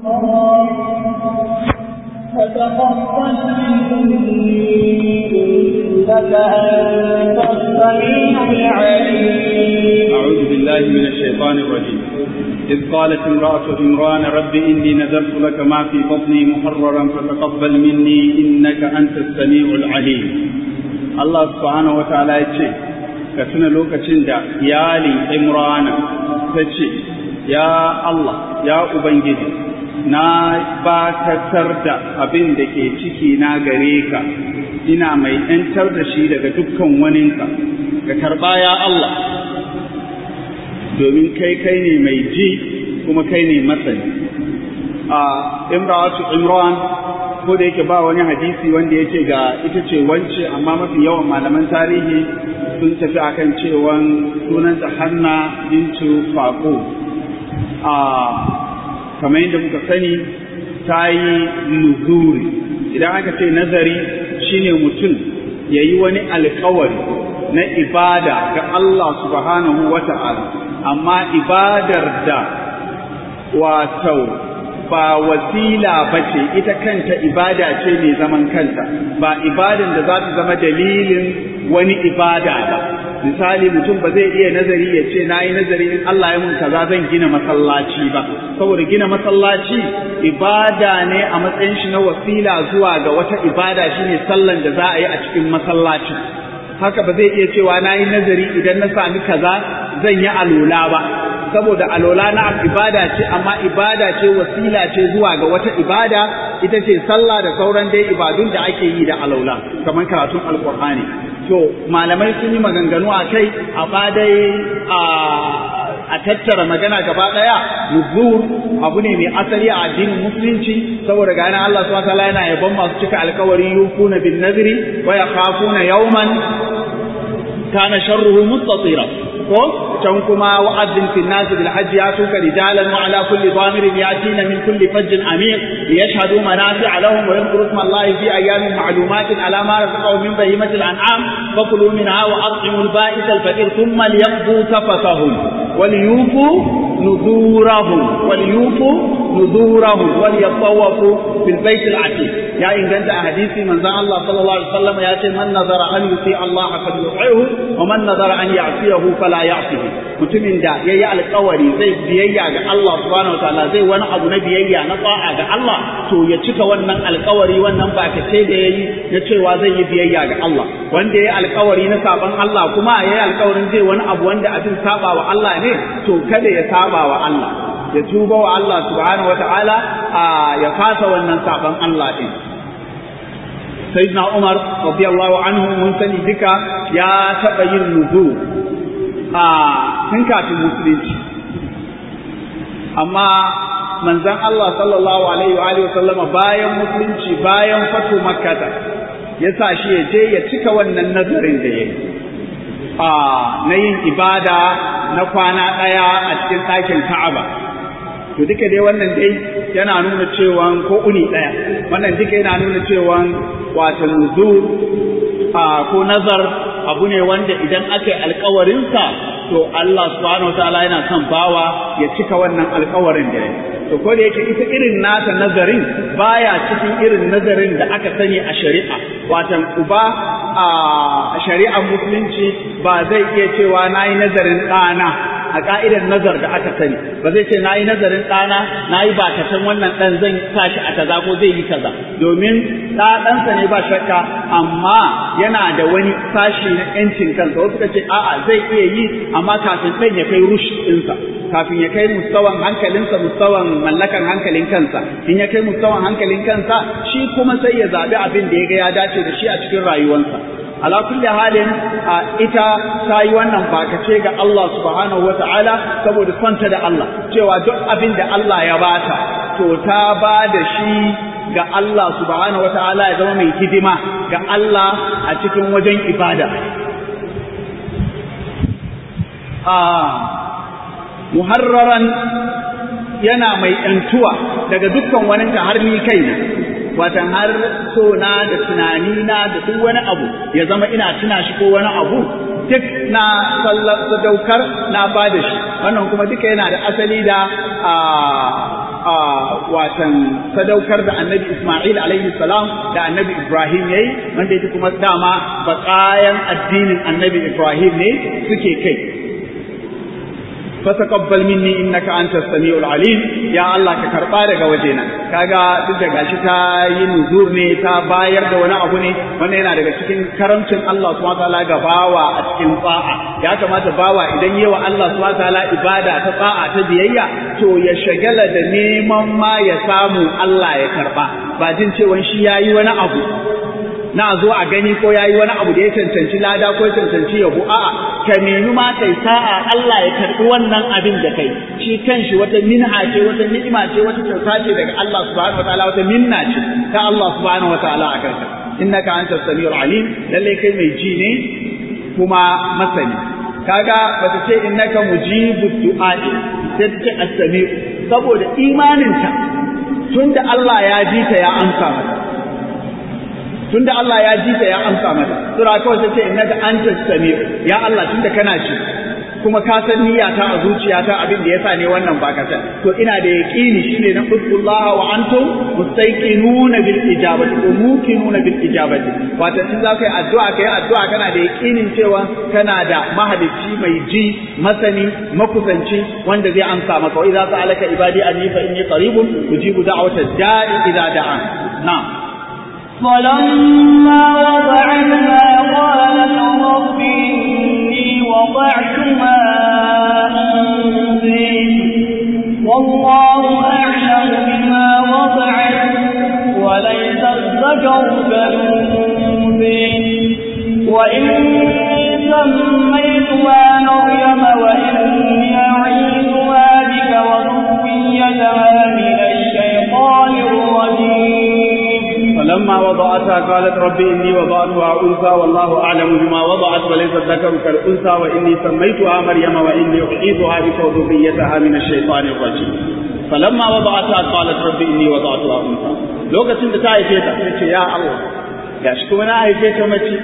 فتقبل مني إنك أنت السميع العليم أعوذ بالله من الشيطان الرجيم إذ قالت امرأة عمران رب إني نذرت لك ما في بطني محررا فتقبل مني إنك أنت السميع العليم الله سبحانه وتعالى يتشي كتنا لوكا دا يالي عمران تشي يا الله يا أبنجي na bakatar da abin da ke ciki na gare ka ina mai ‘yantar da shi daga dukkan waninka ka karɓa ya Allah domin kai kai ne mai ji kuma kai ne masani a imratu imran ko da yake ba wani hadisi wanda yake ga ita ce wance amma mafi yawan malaman tarihi sun tafi akan cewan sunanta hanna bintu faqo a kamar yadda muka sani ta yi nuzuri idan aka ce nazari shine mutum ya yi wani alkawari na ibada ga Allah subhanahu wa ta'ala amma ibadar da wato ba wasila ba ce ita kanta ibada ce mai zaman kanta ba ibadan da za ta zama dalilin wani ibada ba misali mutum ba zai iya nazari ya ce na yi nazari in Allah ya mun kaza zan gina masallaci ba saboda gina masallaci ibada ne a matsayin shi na wasila zuwa ga wata ibada shine sallan da za a yi a cikin masallacin haka ba zai iya cewa na yi nazari idan na sami kaza zan yi alola ba saboda alola na ibada ce amma ibada ce wasila ce zuwa ga wata ibada ita ce sallah da sauran dai ibadun da ake yi da alola kamar karatun alkur'ani to malamai sun yi maganganu a kai a dai a tattara magana gaba daya nuzur abu ne mai asali a addinin musulunci saboda gane Allah subhanahu wa ta'ala yana yabon masu cika alkawari yufuna bin nadri wa yakhafuna yawman kana sharruhu mustatira ko can kuma wa'adin fil nas bil hajj ya tuka rijalan wa ala kulli dhamirin yatina min kulli fajjin amir liyashhadu manafi'a lahum wa yadhkuru isma Allah fi ayamin ma'lumatin ala ma razaqahum min bahimatil an'am fakulu minha wa at'imu al ba'is al faqir thumma liyaqdu tafatahum وليوفوا نذورهم وليوفوا نذورهم وليطوفوا بالبيت العتيق يا إن كنت أحاديثي من ذا الله صلى الله عليه وسلم يأتي من نظر أن يطيع الله فليطيعه ومن نظر أن يعصيه فلا يعصيه mutumin da ya yi alkawari zai biyayya ga Allah subhanahu wataala zai wani abu na biyayya na tsa'a ga Allah to ya cika wannan alkawari wannan ba ka ce da yayi na cewa zai yi biyayya ga Allah wanda ya yi alkawari na saban Allah kuma ya yi alkawarin zai wani abu wanda abin saba wa Allah ne to kada ya saba wa Allah ya tuba wa Allah subhanahu wataala ya fasa wannan saban Allah din sayyidina Umar radiyallahu anhu mun sani duka ya taba yin nuzu a tun kafin musulunci amma manzon Allah sallallahu alaihi wa alihi sallama bayan musulunci bayan fatu makkata ya sa shi ya je ya cika wannan nazarin da yayi a na yin ibada na kwana ɗaya a cikin ɗakin Ka'aba to duka dai wannan dai yana nuna cewa ko uni ɗaya wannan duka yana nuna cewa wato nuzur ko nazar abu ne wanda idan aka yi alkawarinsa to Allah subhanahu wa ta'ala yana son bawa ya cika wannan alkawarin da to ko da yake ita irin nata nazarin baya cikin irin nazarin da aka sani a shari'a watan uba a shari'ar musulunci ba zai iya cewa na yi nazarin ɗana a ka'idar nazar da aka sani ba zai ce na yi nazarin ɗana na yi bakatan wannan ɗan zan sa shi a kaza ko zai yi kaza domin ɗa ɗansa ne ba shakka amma yana da wani sashi na ƴancin kansa wasu suka ce a'a zai iya yi amma kafin ɗan ya kai rush ɗinsa kafin ya kai mustawan hankalinsa mustawan mallakan hankalin kansa in ya kai mustawan hankalin kansa shi kuma sai ya zaɓi abin da ya ga ya dace da shi a cikin rayuwarsa ala kulli halin ita ta yi wannan bakace ga Allah subhanahu wata'ala saboda sonta da Allah cewa duk abin da Allah ya bata to ta ba da shi ga Allah subhanahu wata'ala ya zama mai hidima ga Allah a cikin wajen ibada muharraran yana mai ‘yantuwa daga dukkan wani har ni kai ne watan har so na da tunani na da duk wani abu ya zama ina tuna shi ko wani abu duk na sadaukar na ba da shi wannan kuma duka yana da asali da watan sadaukar da annabi Ismail alaihi salam da annabi Ibrahim yayi wanda yake kuma dama baƙayan addinin annabi Ibrahim ne suke kai fataqabbal minni innaka antas samiul alim ya Allah ka karba daga wajena kaga duk da gashi ta yi nuzur ne ta bayar da wani abu ne wannan yana daga cikin karamcin Allah subhanahu wataala ga bawa a cikin fa'a ya kamata bawa idan yawa Allah subhanahu wataala ibada ta fa'a ta biyayya to ya shagala da neman ma ya samu Allah ya karba ba jin cewa shi yayi wani abu na zo a gani ko yayi wani abu da ya cancanci lada ko ya cancanci yabo a'a ka nemi ma kai sa'a Allah ya karbi wannan abin da kai shi kanshi wata minha ce wata ni'ima ce wata kyauta ce daga Allah subhanahu wataala wata minna ce ta Allah subhanahu wataala a kanka innaka antas samiul alim lalle kai mai ji ne kuma masani kaga bata ce innaka mujibud du'a'i sai ta ce as-sami'u saboda imaninta tunda Allah ya ji ta ya amsa mata tunda Allah ya ji ta ya amsa mata sura kawai sai ce innaka antas sami'u ya Allah tunda kana ci kuma ka san niyyata a zuciyata abin da yasa ne wannan ba ka san to ina da yaqini shine na uzullaha wa antum mustaqinuna bil ijabati ko muqinuna bil ijabati wato in za ka yi addu'a kai addu'a kana da yaqinin cewa kana da mahalicci mai ji masani makusanci wanda zai amsa maka wa idza sa'alaka ibadi anni fa inni qaribun ujibu da'wata da'i idza da'an na'am فلما وضعتها قالت رب إني وضعتها أنثى والله أعلم بما وضعت وليس الذكر كالأنثى وإني سميتها مريم وإني أعيذها بك وذريتها من الشيطان الرجيم فلما وضعتها قالت رب إني وضعتها أنثى والله أعلم بما وضعت وليس الذكر كالأنثى وإني سميتها مريم وإني أعيذها بك وذريتها من الشيطان الرجيم فلما وضعتها قالت رب إني وضعتها أنثى لوكacin da ta haife ta sai ce ya Allah gashi kuma na haife ta mace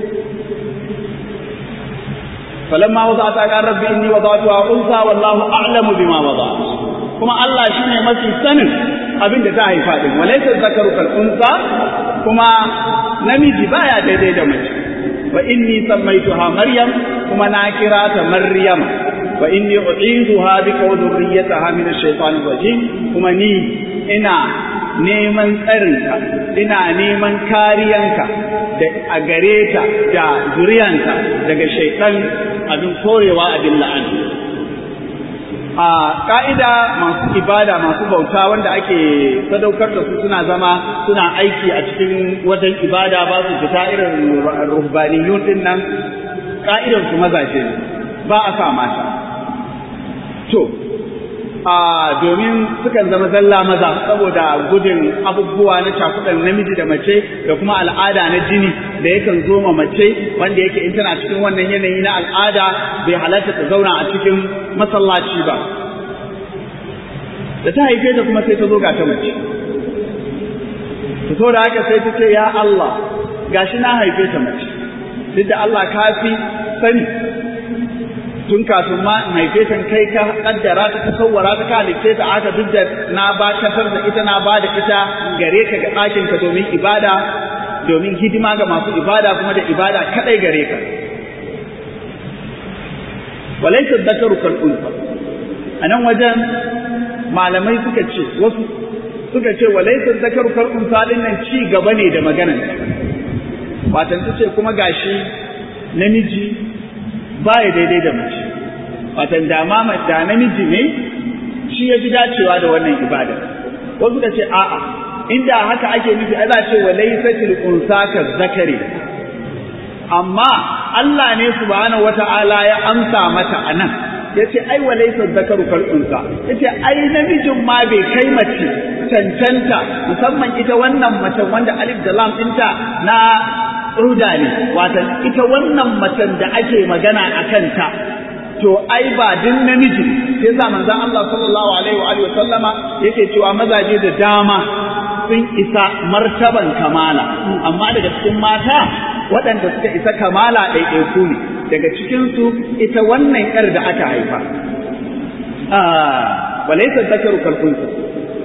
falamma wada'ata qala rabbi inni wada'tuha unsa wallahu a'lamu bima wada'at kuma Allah shine mafi sanin abin da ta haifa din walaysa zakaru kal unsa kuma namiji baya daidai da mace wa inni sammaituha maryam kuma na kira ta maryam wa inni u'iduha bika wa dhurriyyataha min ash-shaytanir rajim kuma ni ina neman tsarinka ina neman kariyanka da a gare ta da zuriyanta daga shaitan abin korewa abin la'ani a ƙa'ida masu ibada masu bauta wanda ake sadaukar da su suna zama suna aiki a cikin wajen ibada ba su fita irin ruhbaniyun din nan ƙa'idar su mazaje ne ba a sa mata to a domin sukan zama zalla maza saboda gudun abubuwa na cakuɗan namiji da mace da kuma al'ada na jini da yakan zo ma mace wanda yake in tana cikin wannan yanayi na al'ada bai halatta ta zauna a cikin masallaci ba da ta haife ta kuma sai ta zo ga ta mace ta so da haka sai ta ce ya Allah gashi na haife ta mace duk da Allah ka fi sani tun kafin ma in haife ta kai ka kaddara ta ka sawwara ta ka halitte ta aka duk da na ba kasar da ita na ba da ita gare ka ga ɗakin ka domin ibada domin hidima ga masu ibada kuma da ibada kadai gare ka walaysa dhakaru kal unsa anan wajen malamai suka ce wasu suka ce walaysa dhakaru kal unsa din nan ci gaba ne da maganar watan ta ce kuma gashi namiji baya daidai da mace watan da ma da namiji ne shi ya fi dacewa da wannan ibada wasu suka ce a'a inda haka ake nufi ana ce wa laysatil unsa ka zakari amma Allah ne subhanahu wata'ala ya amsa mata anan yace ai wa laysa zakaru kal unsa yace ai namijin ma bai kai mace cancanta musamman ita wannan mace wanda alif da lam ɗinta na ruda ne wata ita wannan macen da ake magana a kanta to ai ba din namiji sai sa manzon Allah sallallahu alaihi wa alihi wa sallama yake cewa mazaje da dama sun isa martaban kamala amma daga cikin mata waɗanda suka isa kamala ɗaiɗaiku ne daga cikinsu ita wannan ƴar da aka haifa walaysa zakaru kalkunsa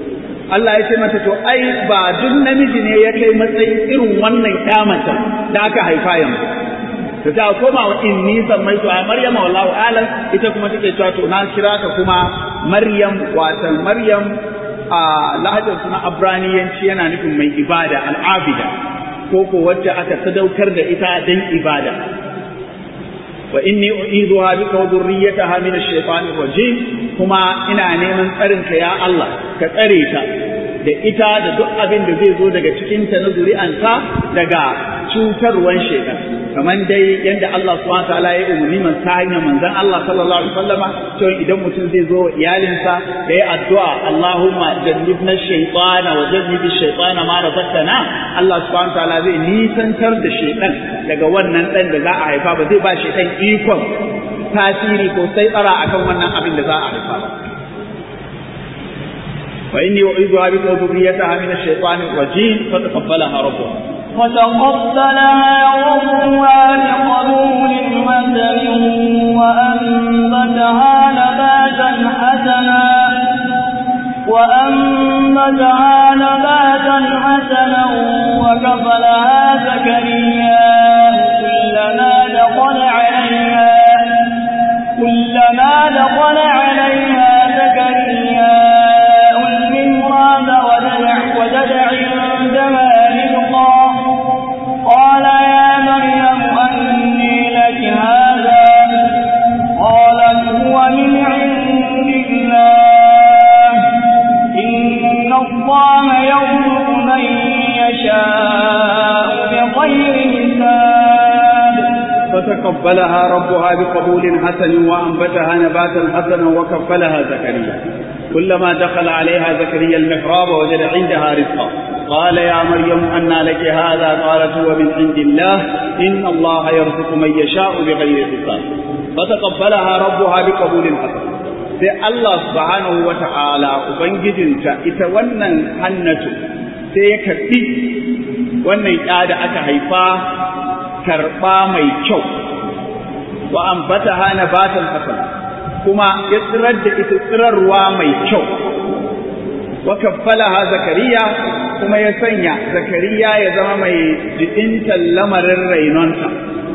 Allah ya ce mata to ai ba duk namiji ne ya kai matsayin irin wannan kyamata da aka haifa yanzu ta ta koma wa inni sammaitu a maryam wallahu alam ita kuma take cewa to na kira ka kuma maryam watan maryam a lahajar suna abraniyanci yana nufin mai ibada al'abida ko ko wacce aka sadaukar da ita dan ibada wa inni u'izuha bika wa dhurriyyataha min ash-shaytanir rajim kuma ina neman tsarin ka ya Allah ka tsare ta da ita da duk abin da zai zo daga cikin ta na zuri'anta daga cutarwan shaytan kamar dai yadda Allah subhanahu wataala ya umarni man ta hanyar manzon Allah sallallahu alaihi wasallama to idan mutum zai zo iyalinsa da ya addu'a Allahumma jannibna shaytana wa jannibi shaytana ma razaqtana Allah subhanahu wataala zai nisantar da shaytan daga wannan dan da za a haifa ba zai ba shaytan ikon tasiri ko sai tsara akan wannan abin da za a haifa ba وإني أعيذها بك وذريتها من الشيطان الرجيم فتقبلها ربها وتقبلها ربها بقبول حسن وأنبتها نباتا حسنا وأنبتها نباتا حسنا وكفلها زكريا كلما دخل عليها كلما دخل عليها زكريا المهراب وجد وجد عندها رزقا قال يا مريم أني لك هذا قالت هو من عند الله إن الله يرزق من يشاء بغير حساب فتقبلها ربها بقبول حسن وأنبتها نباتا حسنا وكفلها زكريا كلما دخل عليها زكريا المحراب وجد عندها رزقا قال يا مريم أنى لك هذا قالت هو من عند الله إن الله يرزق من يشاء بغير حساب فتقبلها ربها بقبول حسن sai Allah subhanahu wa ta'ala Ubangijinta ita wannan hannatu sai ya karɓi wannan ƴa da aka haifa karɓa mai kyau wa ambata hana batan hasan kuma ya tsirar da ita tsirarwa mai kyau wa kaffalaha zakariya kuma ya sanya zakariya ya zama mai jidinta lamarin rainonta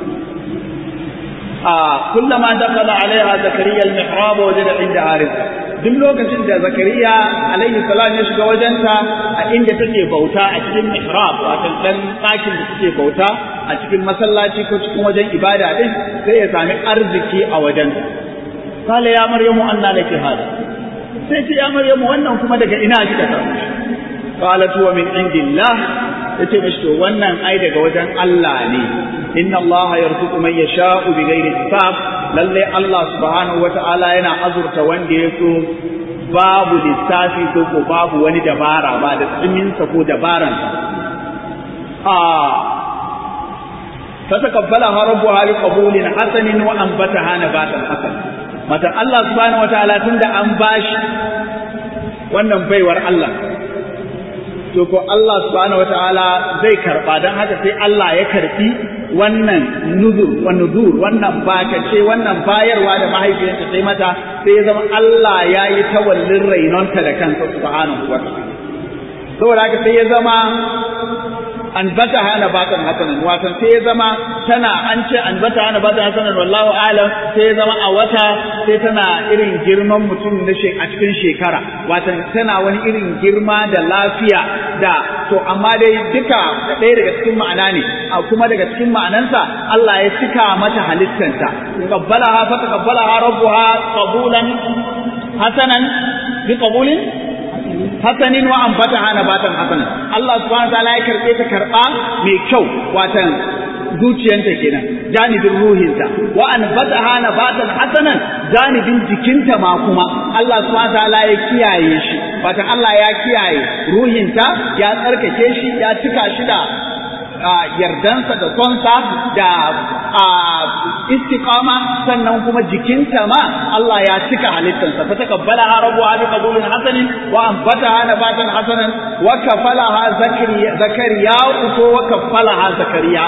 a kullama dakala alaiha zakariya al-mihrab wajada inda arisa duk lokacin da zakariya alaihi salam ya shiga wajenta a inda take bauta a cikin mihrab wato dan ɗakin da take bauta a cikin masallaci ko cikin wajen ibada din sai ya sami arziki a wajenta qala ya maryamu anna laki hada sai ce ya maryamu wannan kuma daga ina kika samu shi qalat huwa min indillah yace mishi to wannan ai daga wajen Allah ne inna Allah yarzuqu man yasha'u bighairi hisab lalle Allah subhanahu wata'ala yana azurta wanda ya so babu lissafi ko ko babu wani dabara ba da tsiminsa ko dabaran a فتقبلها ربها بقبول حسن وأنبتها نباتا حسنا mata Allah subhanahu wataala tunda an bashi wannan baiwar Allah to ko Allah subhanahu wataala zai karba dan haka sai Allah ya karbi wannan nuzur wa nuzur wannan bakace wannan bayarwa da mahaifiyarta sai mata sai ya zama Allah ya yi tawallin rainonta da kansa subhanahu wataala saboda haka sai ya zama an bata hana batan hasanan watan sai ya zama tana an ce an bata hana batan hasanan wallahu alam sai ya zama a wata sai tana irin girman mutum na a cikin shekara watan tana wani irin girma da lafiya da to amma dai duka ɗaya daga cikin ma'ana ne a kuma daga cikin ma'anansa Allah ya cika mata halittanta qabbalaha fa taqabbalaha rabbuha qabulan hasanan bi qabulin hasanin wa ambata hana batan hasanan Allah subhanahu wataala ya karbe ta karba mai kyau watan zuciyanta kenan janibin ruhinta wa anbata hana batan hasanan janibin jikinta ma kuma Allah subhanahu wataala ya kiyaye shi watan Allah ya kiyaye ruhinta ya tsarkake shi ya cika shi da yardansa da sonsa da istiqama sannan kuma jikinta ma Allah ya cika halittansa fa takabbalaha rabbuha bi qabulin hasanin wa anbataha nabatan hasanan wa kafalaha zakariya zakariya ko wa kafalaha zakariya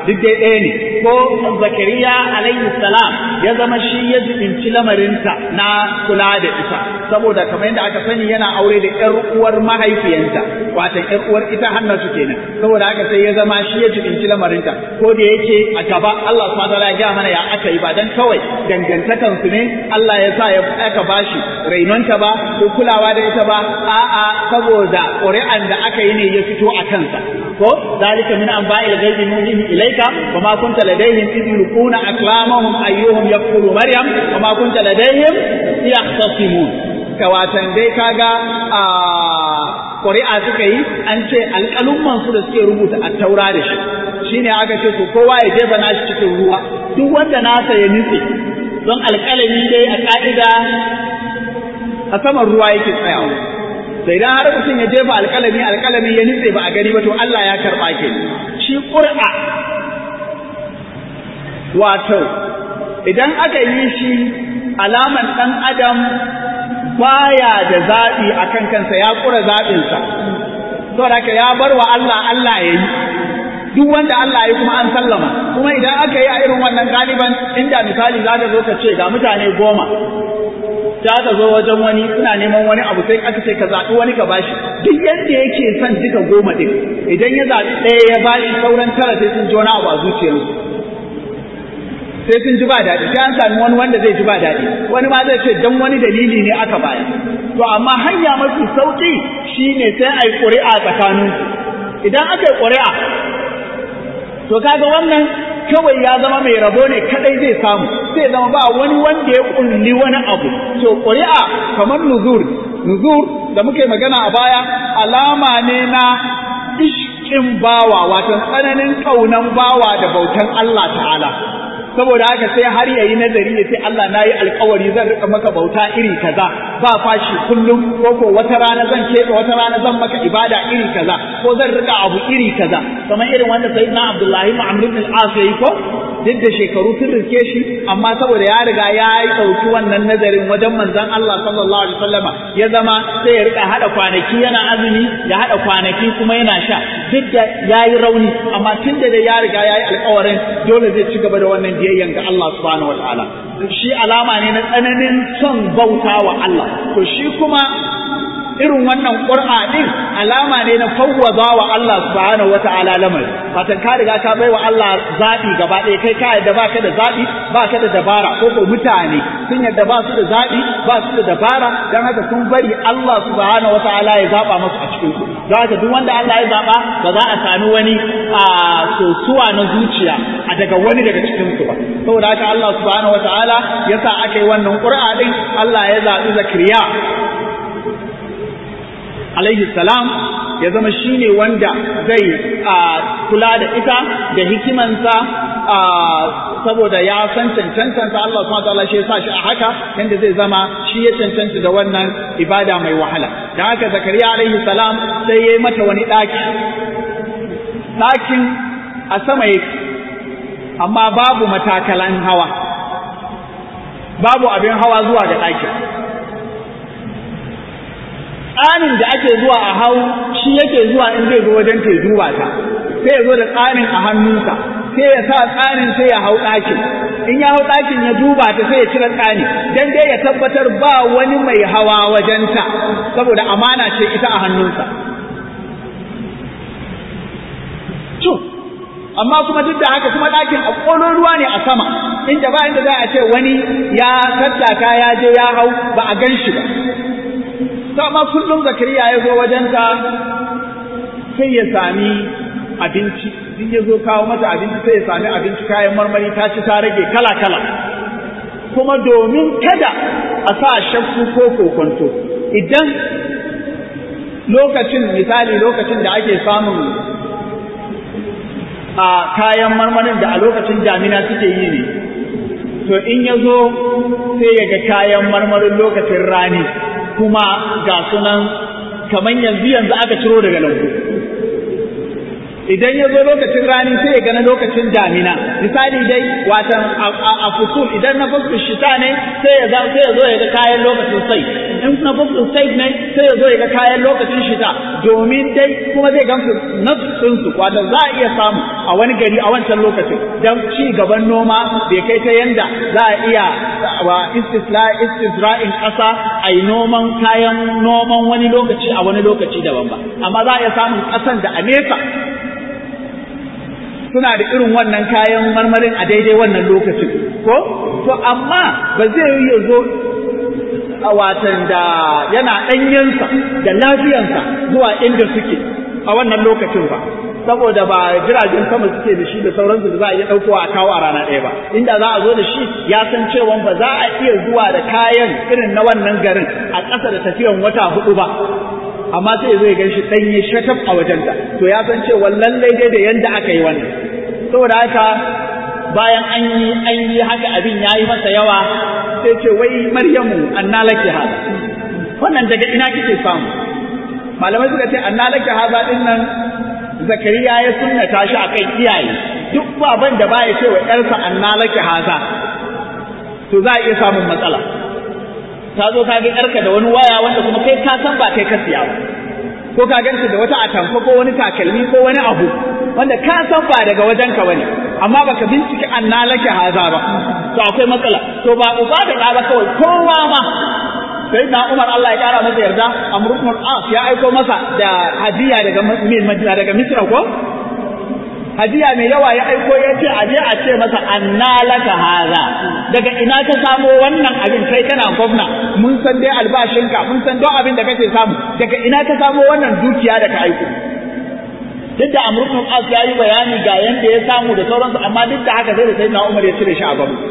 duk dai ɗaya ne ko zakariya alaihi salam ya zama shi ya jibinci lamarinta na kula da ita saboda kamar yadda aka sani yana aure da ƴar uwar mahaifiyanta watan ƴar uwar ita hannatu kenan saboda haka sai ya zama shi ya jibinci lamarinta ko da yake a gaba Allah subhanahu wataala ya ga mana ya aka yi ba dan kawai dangantakan su ne Allah ya sa ya aka bashi rainonta ba ko kulawa da ita ba a'a saboda ƙuri'an da aka yi ne ya fito a kansa ko zalika min anba'il ghaibi nuhihi ilayka wa ma kunta ladayhim idh yulquna aqlamahum ayyuhum yaqulu maryam wa ma kunta ladayhim yahtasimun kawatan dai kaga a ƙuri'a suka yi an ce alƙalumman su da suke rubuta a taura da shi shine aka ce to kowa ya jefa nashi cikin ruwa duk wanda nasa ya nutse don alƙalami dai a ƙa'ida a saman ruwa yake tsayawa sai idan har mutum ya jefa alƙalami alƙalami ya nutse ba a gani ba to Allah ya karɓa ke shi ƙur'a wato idan aka yi shi alaman ɗan adam baya da zaɓi a kan kansa ya ƙura zaɓinsa saboda haka ya bar wa Allah Allah ya yi duk wanda Allah ya kuma an sallama kuma idan aka yi a irin wannan galiban inda misali za ka zo ka ce ga mutane goma ta ka zo wajen wani suna neman wani abu sai aka ce ka zaɓi wani ka bashi duk yadda yake son duka goma ɗin idan ya zaɓi ɗaya ya bashi sauran tara sai sun ji wani abu a zuciyarsu sai sun ji ba daɗi sai an sami wani wanda zai ji ba daɗi wani ma zai ce dan wani dalili ne aka bayar to amma hanya mafi sauƙi shine sai a yi ƙuri'a tsakaninku idan aka yi ƙuri'a to kaga wannan kawai ya zama mai rabo ne kadai zai samu zai zama ba wani wanda ya kulli wani abu to ƙuri'a kamar nuzur nuzur da muke magana a baya alama ne na ishkin bawa wato tsananin kaunan bawa da bautan Allah ta'ala saboda haka sai har yayi nazari ya ce Allah na yi alkawari zan rika maka bauta iri kaza ba fashi kullum ko ko wata rana zan keɓe wata rana zan maka ibada iri kaza ko zan rika abu iri kaza kamar irin wanda sayyidina Abdullahi ibn Amr ibn al-As yayi ko duk da shekaru sun riske shi amma saboda ya riga ya yi ɗauki wannan nazarin wajen manzon Allah sallallahu alaihi wasallama ya zama sai ya rika hada kwanaki yana azumi ya hada kwanaki kuma yana sha duk da ya yi rauni amma tun da ya riga ya yi alkawarin dole zai ci gaba da wannan biyayyan ga Allah subhanahu wataala shi alama ne na tsananin son bauta wa Allah to shi kuma irin wannan ƙur'a din alama ne na fawwaza wa Allah subhanahu wata'ala lamari fatan ka riga ka baiwa Allah zaɓi gaba ɗaya kai ka yadda ba ka da zaɓi ba ka da dabara ko ko mutane sun yadda ba su da zaɓi ba su da dabara don haka sun bari Allah subhanahu wata'ala ya zaɓa masu a cikin ku don haka duk wanda Allah ya zaɓa ba za a sami wani a sosuwa na zuciya a daga wani daga cikin su ba saboda haka Allah subhanahu wata'ala ya sa aka yi wannan ƙur'a din Allah ya zaɓi Zakariya alaihi salam ya zama shi ne wanda zai kula da ita da hikimansa saboda ya san cancantansa Allah subhanahu wataala shi ya sa shi a haka yanda zai zama shi ya cancanta da wannan ibada mai wahala da haka zakariya alaihi salam sai ya yi mata wani ɗaki ɗakin a sama yake amma babu matakalan hawa babu abin hawa zuwa ga ɗakin tsanin da ake zuwa a hau shi yake zuwa in zai zo wajen ta duba ta sai ya zo da tsanin a hannunsa sai ya sa tsanin sai ya hau ɗakin in ya hau ɗakin ya duba ta sai ya cire tsani dan dai ya tabbatar ba wani mai hawa wajenta saboda amana ce ita a hannunsa to amma kuma duk da haka kuma ɗakin a ƙolon ruwa ne a sama inda ba inda za a ce wani ya tattaka ya je ya hau ba a gan shi ba to amma kullum zakariya ya zo wajenta sai ya sami abinci in ya zo kawo mata abinci sai ya sami abinci kayan marmari ta ci ta rage kala kala kuma domin kada a sa shakku ko kokonto idan lokacin misali lokacin da ake samun a kayan marmarin da a lokacin damina suke yi ne to in ya zo sai ya ga kayan marmarin lokacin rani kuma ga sunan kamar yanzu yanzu aka ciro daga lambu idan ya zo lokacin rani sai ya gana lokacin damina misali dai watan a fusul idan na fusul shita ne sai ya sai ya zo ya ga kayan lokacin sai in na boxing stage ne sai ya zo ya ga kayan lokacin shida domin dai kuma zai gamsu nafsin su wato za a iya samu a wani gari a wancan lokacin dan ci gaban noma bai kai ta yanda za a iya wa istisla istisra'in ƙasa a yi noman kayan noman wani lokaci a wani lokaci daban ba amma za a iya samun ƙasan da a nesa suna da irin wannan kayan marmarin a daidai wannan lokacin ko to amma ba zai yi ya zo a watan da yana ɗanyensa da lafiyansa zuwa inda suke a wannan lokacin ba saboda ba jiragen sama suke da shi da sauransu da za a iya ɗaukowa a kawo a rana ɗaya ba inda za a zo da shi ya san cewa ba za a iya zuwa da kayan irin na wannan garin a ƙasa da tafiyan wata hudu ba amma sai zai gan shi ɗanye shataf a wajenta to ya san cewa lallai dai da yanda aka yi wannan saboda haka bayan an yi an yi haka abin ya yi masa yawa sai ce wai maryamu anna laki hada wannan daga ina kike samu malamai suka ce anna laki hada din nan zakariya ya sunnata shi akan iyaye duk baban da baya ce wa yarsa anna laki hada to za a iya samun matsala ta zo ka ga yarka da wani waya wanda kuma kai ka san ba kai ka siya ba ko ka ganta da wata atamfa ko wani takalmi ko wani abu wanda ka san ba daga wajen ka bane amma baka bincike anna laki haza ba to akwai matsala to ba uba da ɗa ba kawai kowa ma sai na Umar Allah ya kara masa yarda Amr ibn al-As ya aiko masa da hadiya daga Madina daga Misra ko hadiya mai yawa ya aiko ya ce aje a ce masa anna laka haza daga ina ka samo wannan abin kai kana gwamna mun san dai albashinka mun san don abin da kake samu daga ina ka samo wannan dukiya da ka aiko duk da Amr ibn al-As ya yi bayani ga yanda ya samu da sauransu amma duk da haka sai da sayyidina Umar ya cire shi a babu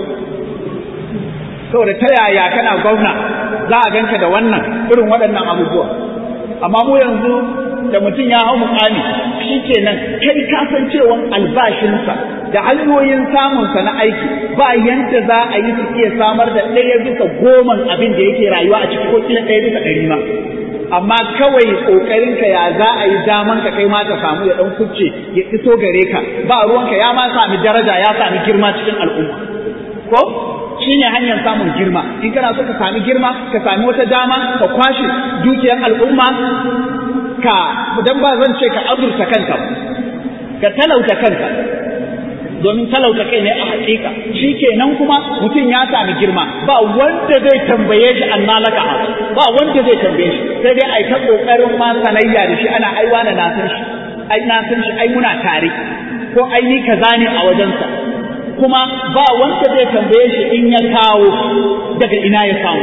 saboda ta yaya kana gwamna za a ganka da wannan irin waɗannan abubuwa amma mu yanzu da mutum ya hau mukami shi kenan kai ka san cewa albashinsa da hanyoyin samunsa na aiki ba yanda za a yi su iya samar da ɗaya bisa goman abin da yake rayuwa a ciki ko kila ɗaya bisa ɗari ma amma kawai ƙoƙarinka ya za a yi daman ka kai ma ka samu ya ɗan kucce ya iso gare ka ba ruwanka ya ma sami daraja ya sami girma cikin al'umma ko shi ne hanyar samun girma in kana so ka sami girma ka sami wata dama ka kwashe dukiyar al'umma ka dan ba zan ce ka azurta kanka ka talauta kanka domin talauta kai ne a hakika shi kenan kuma mutum ya sami girma ba wanda zai tambaye shi an nalaka ba wanda zai tambaye shi sai dai ai ta kokarin ma sanayya da shi ana aiwa na san shi ai na san shi ai muna tare ko ai ni kaza ne a wajensa kuma ba wanda zai tambaye shi in ya kawo daga ina ya samu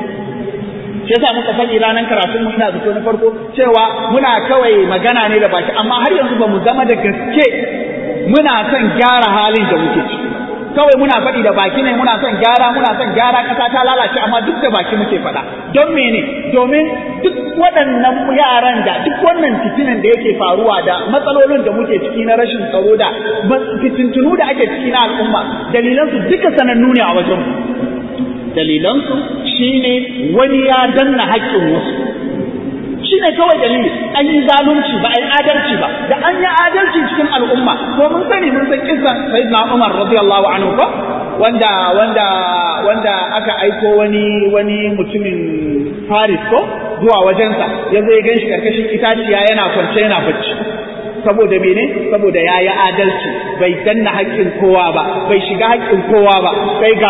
shi yasa muka faɗi ranar karatun mu ina zato na farko cewa muna kawai magana ne da baki amma har yanzu ba mu zama da gaske muna son gyara halin da muke ciki kawai muna faɗi da baki ne muna son gyara muna son gyara ƙasa ta lalace amma duk da baki muke faɗa don mene domin duk waɗannan yaran da duk wannan fitinan da yake faruwa da matsalolin da muke ciki na rashin tsaro da fitintunu da ake ciki na al'umma dalilansu duka sanannu ne a wajen dalilansu shine wani ya danna haƙƙin wasu shi ne kawai dalili an yi zalunci ba a yi adalci ba da an yi adalci cikin al'umma to mun sani mun san kisan sayyidina Umar radiyallahu anhu ko wanda wanda wanda aka aiko wani wani mutumin Paris ko zuwa wajensa ya zo ya ganshi karkashin itaciya yana kwance yana bacci saboda mene saboda ya yi adalci bai danna haƙƙin kowa ba bai shiga haƙƙin kowa ba sai ga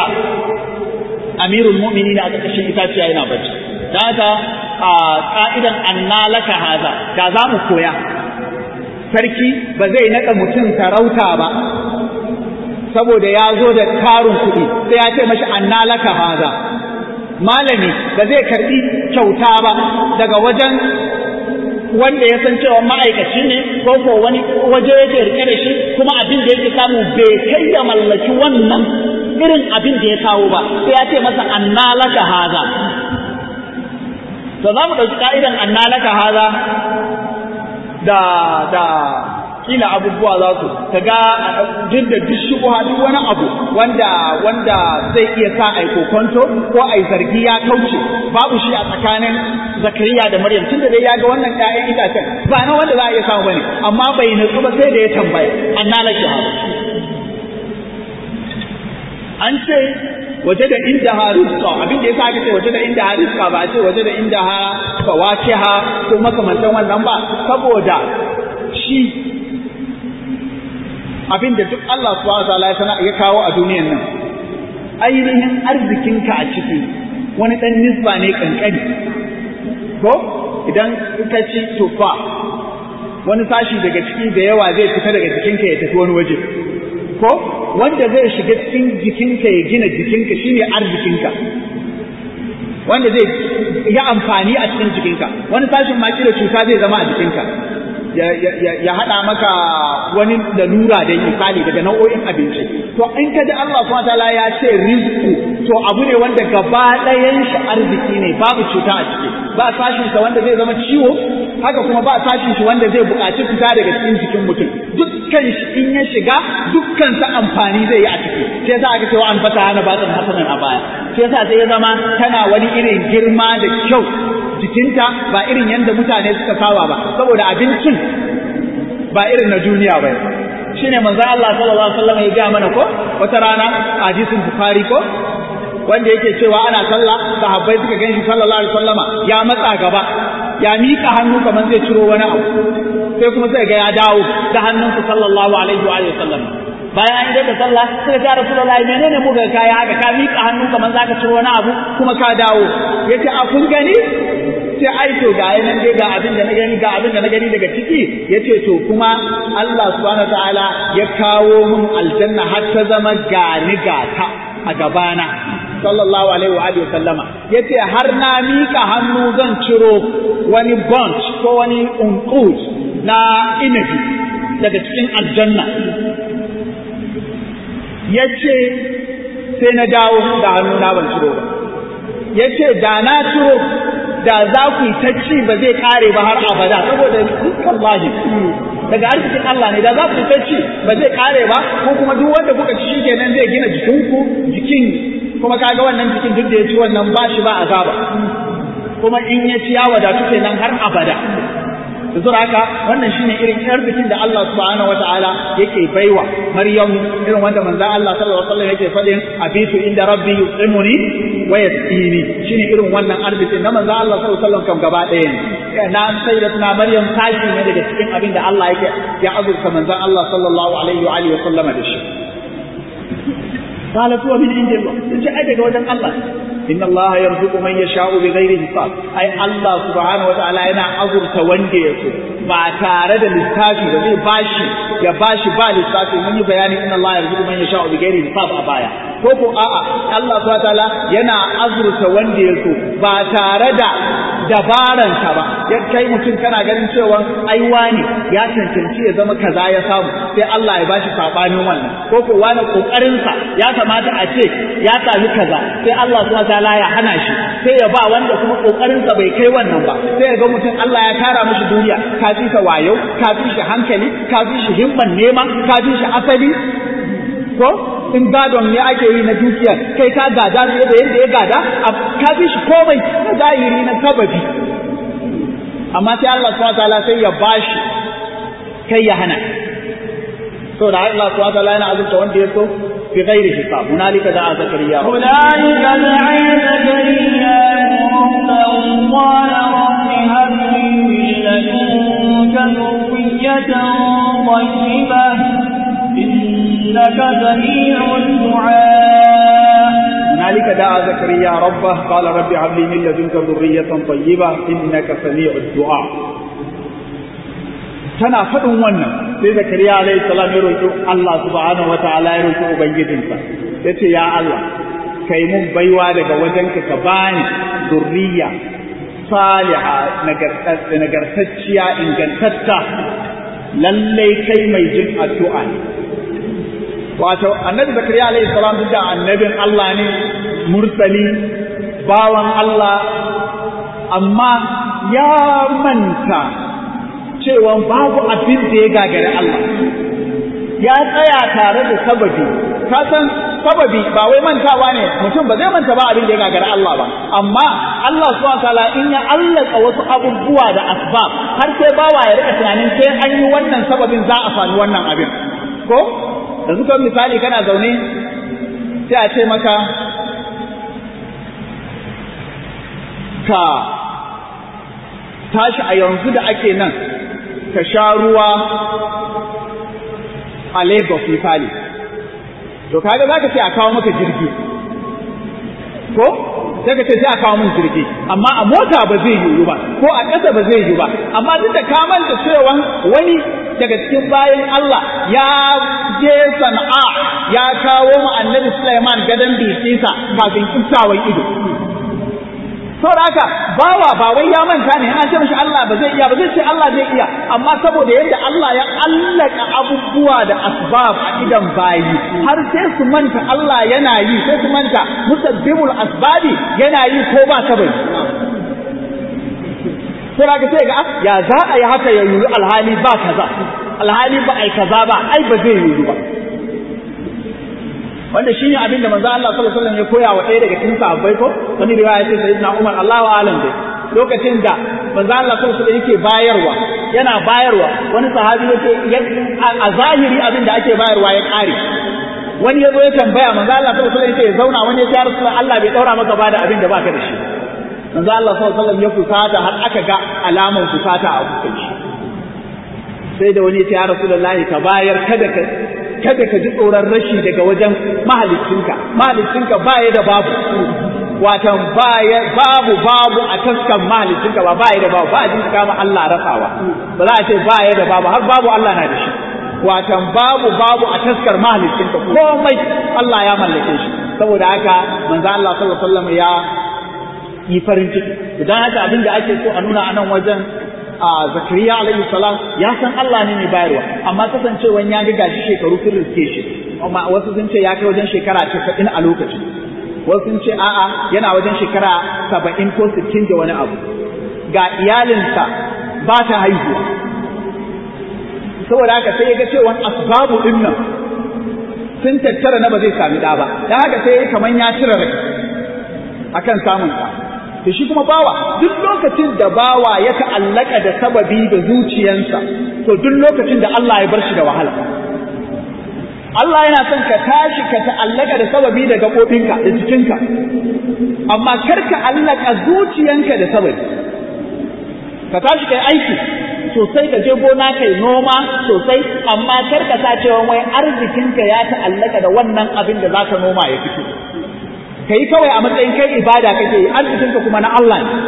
amirul mu'minin a karkashin itaciya yana bacci da haka a ka'idan annalaka haza da za mu koya sarki ba zai naɗa mutum sarauta ba saboda ya zo da karin kuɗi sai ya ce mashi annalaka haza malami ba zai karɓi kyauta ba daga wajen wanda ya san cewa ma'aikaci ne ko ko wani waje yake rike da shi kuma abin da yake samu bai kai ya mallaki wannan irin abin da ya kawo ba sai ya ce masa annalaka haza to za mu ɗauki ka'idan annalaka haza da da kila abubuwa za su ka ga duk da duk shubuha duk wani abu wanda wanda zai iya sa ai kokonto ko ai zargi ya kauce babu shi a tsakanin zakariya da maryam tun da dai ya ga wannan ƴaƴan itacen ba na wanda za a iya samu bane amma bai nutsu ba sai da ya tambaya annalaka haza an ce waje da inda ha rizqa abin da yasa aka ce waje da inda ha rizqa ba a ce waje da inda ha fawakiha ko makamantan wannan ba saboda shi abin da duk Allah subhanahu wa ta'ala ya sana ya kawo a duniyan nan ainihin arzikinka a ciki wani dan nisba ne kankani ko idan ka ci tufa wani sashi daga ciki da yawa zai fita daga jikinka ya tafi wani waje ko wanda zai shiga cikin jikinka ya gina jikinka shine arzikinka wanda zai yi amfani a cikin jikinka wani sashin ma da cuta zai zama a jikinka ya haɗa maka wani lalura da misali daga nau'o'in abinci to in ka ji Allah subhanahu wataala ya ce rizku to abu ne wanda gaba ɗayan shi arziki ne babu cuta a ciki ba sashin sa wanda zai zama ciwo haka kuma ba sashin shi wanda zai buƙaci fita daga cikin jikin mutum dukkan shi in ya shiga dukkan sa amfani zai yi a ciki sai yasa aka ce wa an fata hana batsan hasanan a baya sai yasa sai ya zama tana wani irin girma da kyau jikinta ba irin yadda mutane suka saba ba saboda abincin ba irin na duniya ba shine manzo Allah sallallahu alaihi wasallam ya ga mana ko wata rana a hadisin bukhari ko wanda yake cewa ana sallah sahabbai suka ganshi sallallahu alaihi wasallama ya matsa gaba ya mika hannu kamar zai ciro wani abu sai kuma sai ga ya dawo da hannunsa sallallahu alaihi wa sallam bayan an da sallah suka ga rasulullahi menene muka kaya haka ka mika hannu kamar zaka ciro wani abu kuma ka dawo yace a kun gani sai ai to ga yanan dai ga abin da na gani ga abin da na gani daga ciki yace to kuma Allah subhanahu wataala ya kawo mun aljanna har ta zama gani gata a gabana sallallahu alaihi wa alihi sallama yace har na mika hannu zan ciro wani bunch ko wani unqud na inabi daga cikin aljanna yace sai na dawo da hannu na ban ciro ba yace da na ciro da za ku yi ta ci ba zai kare ba har abada saboda wallahi daga arzikin Allah ne da za ku yi ta ci ba zai kare ba ko kuma duk wanda kuka ci shi kenan zai gina jikinku jikin kuma kaga wannan jikin duk da ya ci wannan ba shi ba azaba kuma in ya ci ya wadatu kenan har abada da haka wannan shine irin arzikin da Allah subhanahu wataala yake baiwa Maryam irin wanda manzo Allah sallallahu alaihi wasallam yake fadin abitu inda rabbi yusimuni wa yasqini shine irin wannan arzikin na manzo Allah sallallahu alaihi wasallam kam gaba ɗaya ne na sai da tuna Maryam tashi ne daga cikin abin da Allah yake ya azurta manzo Allah sallallahu alaihi wa alihi wasallam da shi قالت هو من عند الله تجي أدق وجن الله إن الله يرزق من يشاء بغير حساب أي الله سبحانه وتعالى أنا أزر توندي يسو ما تارد للتافي وزي باشي يا باشي با للتافي من يبياني إن الله يرزق من يشاء بغير حساب أبايا koko a'a Allah subhanahu wataala yana azurta wanda ya so ba tare da dabaransa ba ya kai mutum kana ganin cewa ai wani ya cancanci ya zama kaza ya samu sai Allah ya bashi sabanin wannan koko wani kokarin sa ya kamata a ce ya sami kaza sai Allah subhanahu wataala ya hana shi sai ya ba wanda kuma kokarin sa bai kai wannan ba sai ya ga mutum Allah ya tara mishi duniya ka fi sa wayo ka fi shi hankali ka fi shi himman nema ka fi shi asali ko in gadon ne ake yi na dukiya kai ka gada fiye da yadda ya gada ka fi shi komai na zahiri na sababi amma sai Allah subhanahu wataala sai ya bashi kai ya hana to da Allah subhanahu wataala yana azurta wanda ya so fi ghairi hisab hunalika da'a zakariya hunalika da'a zakariya rabbahu qala rabbi hab li min ladunka dhurriyatan tayyibah إنك سميع الدعاء هنالك دعا زكريا ربه قال رب هب لي من لدنك ذرية طيبة إنك سميع الدعاء tana faɗin wannan sai zakariya alaihi salam ya roƙi Allah subhanahu wataala ya roƙi ubangijinsa yace ya Allah kai mun baiwa daga wajenka ka bani zurriya saliha nagartacciya ingantatta lallai kai mai jin addu'a ne wato annabi zakariya alaihi salam duk da annabin Allah ne mursali bawan Allah amma ya manta cewa babu abin da ya gagari Allah ya tsaya tare da sababi ka san sababi ba wai mantawa ne mutum ba zai manta ba abin da ya gagari Allah ba amma Allah subhanahu wataala in ya allaka wasu abubuwa da asbab har sai bawa ya rika tunanin sai an yi wannan sababin za a sami wannan abin ko yanzu kan misali kana zaune sai a ce maka ka tashi a yanzu da ake nan ka sha ruwa a Lagos misali to kaga za ka ce a kawo maka jirgi ko sai ka ce sai a kawo min jirgi amma a mota ba zai yiwu ba ko a ƙasa ba zai yiwu ba amma duk da ka manta cewa wani daga cikin bayan Allah ya je sana'a ya kawo mu annabi Sulaiman gadon bikinsa kafin kiftawan ido saboda haka bawa ba wai ya manta ne an ce mishi Allah ba zai iya ba zai ce Allah zai iya amma saboda yadda Allah ya allaka abubuwa da asbab a idan bayi har sai su manta Allah yana yi sai su manta musabbibul asbabi yana yi ko ba sabai sai haka sai ga ya za a yi haka ya yi alhali ba kaza alhali ba ai kaza ba ai ba zai yi ba wanda shi ne abin da manzo Allah sallallahu alaihi wasallam ya koya wa ɗaya daga cikin sahabbai ko wani riwaya ce sayyidina Umar Allahu a'lam dai lokacin da manzo Allah sallallahu alaihi wasallam yake bayarwa yana bayarwa wani sahabi yake a zahiri abin da ake bayarwa ya kare wani ya zo ya tambaya manzo Allah sallallahu alaihi wasallam yake zauna wani ya ce Rasulullah Allah bai daura maka bada abin da baka da shi manzo Allah sallallahu alaihi wasallam ya fusata har aka ga alaman fusata a fuskar shi sai da wani ya ce ya Rasulullahi ka bayar kada ka kada ka ji tsoron rashi daga wajen mahalicinka mahalicinka baya da babu watan baya babu babu a taskan mahalicinka ba baya da babu ba a jinka kama Allah rasawa ba za a ce baya da babu har babu Allah na da shi watan babu babu a taskar mahalicinka komai Allah ya mallake shi saboda haka manzo Allah sallallahu alaihi wasallam ya yi farin ciki idan haka abin da ake so a nuna a nan wajen a zakariya alaihi salam ya san Allah ne mai bayarwa amma kasancewa ya ga gashi shekaru sun riske shi amma wasu sun ce ya kai wajen shekara 90 a lokacin wasu sun ce a'a yana wajen shekara 70 ko 60 da wani abu ga iyalinsa ba ta haihuwa saboda haka sai ya ga cewa asbabu din nan sun tattara na ba zai sami da ba dan haka sai kamar ya cire rai akan samun sa to shi kuma bawa duk lokacin da bawa ya ta'allaka da sababi da zuciyansa to duk lokacin da Allah ya bar shi da wahala Allah yana son ka tashi ka ta'allaka da sababi da gaɓoɓinka da jikinka amma kar ka allaka zuciyanka da sababi ka tashi kai aiki sosai ka je gona kai noma sosai amma kar ka sa cewa wai arzikinka ya ta'allaka da wannan abin da zaka noma ya fito kai kawai a matsayin kai ibada kake yi arzikinka kuma na Allah ne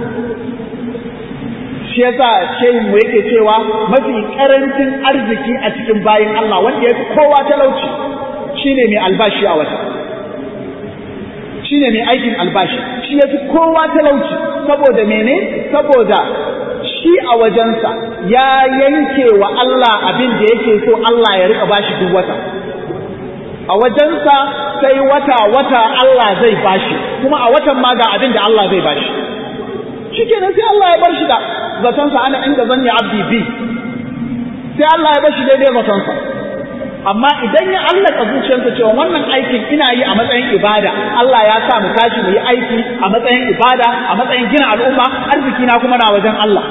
shi yasa shehin mu yake cewa mafi karancin arziki a cikin bayin Allah wanda yafi kowa talauci shine mai albashi a wata shine mai aikin albashi shi yafi kowa talauci saboda mene saboda shi a wajensa ya yanke wa Allah abin da yake so Allah ya rika bashi duk wata a wajensa sai wata wata Allah zai bashi kuma a watan ma ga abin da Allah zai bashi shikenan sai Allah ya bar shi da zatonsa ana inda zanni abdi bi sai Allah ya bar shi daidai zatonsa amma idan ya allaka zuciyarsa cewa wannan aikin ina yi a matsayin ibada Allah ya sa mu tashi mu yi aiki a matsayin ibada a matsayin gina al'umma arziki na kuma na wajen Allah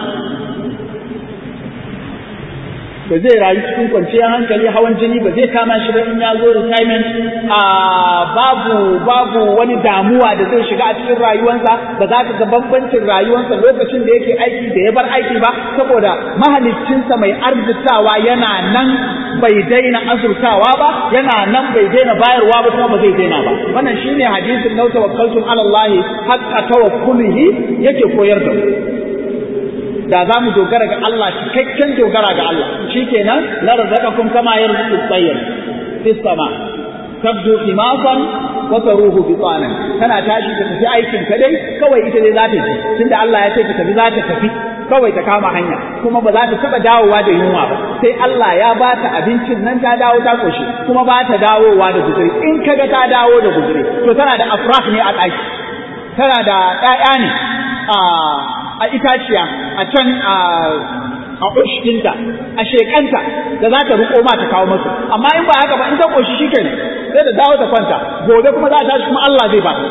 ba zai rayu cikin kwanciyar hankali hawan jini ba zai kama shi ba in ya zo retirement a babu babu wani damuwa da zai shiga a cikin rayuwarsa ba za ka ga bambancin rayuwarsa lokacin da yake aiki da ya bar aiki ba saboda mahaliccinsa mai arzikawa yana nan bai daina azurtawa ba yana nan bai daina bayarwa ba kuma ba zai daina ba wannan shine hadisin lau tawakkaltum ala Allah haqqa tawakkulihi yake koyar da mu da za mu dogara ga Allah cikakken dogara ga Allah shikenan la razaqakum kama yarzuqu at-tayr fi sama tabdu khimasan wa taruhu bitana kana tashi ka tafi aikin ka dai kawai ita dai za ta ji tunda Allah ya ce ka tafi za ta tafi kawai ta kama hanya kuma ba za ta taba dawowa da yunwa ba sai Allah ya ba ta abincin nan ta dawo ta koshi kuma ba ta dawowa da guzuri in kaga ta dawo da guzuri to tana da afraf ne a ɗaki tana da ɗaya ne a a itaciya a can a a ushkinta a shekanta da za ta riko ma ta kawo masu amma in ba haka ba in ta koshi shi kenan sai da dawo ta kwanta gobe kuma za ta tashi kuma Allah zai ba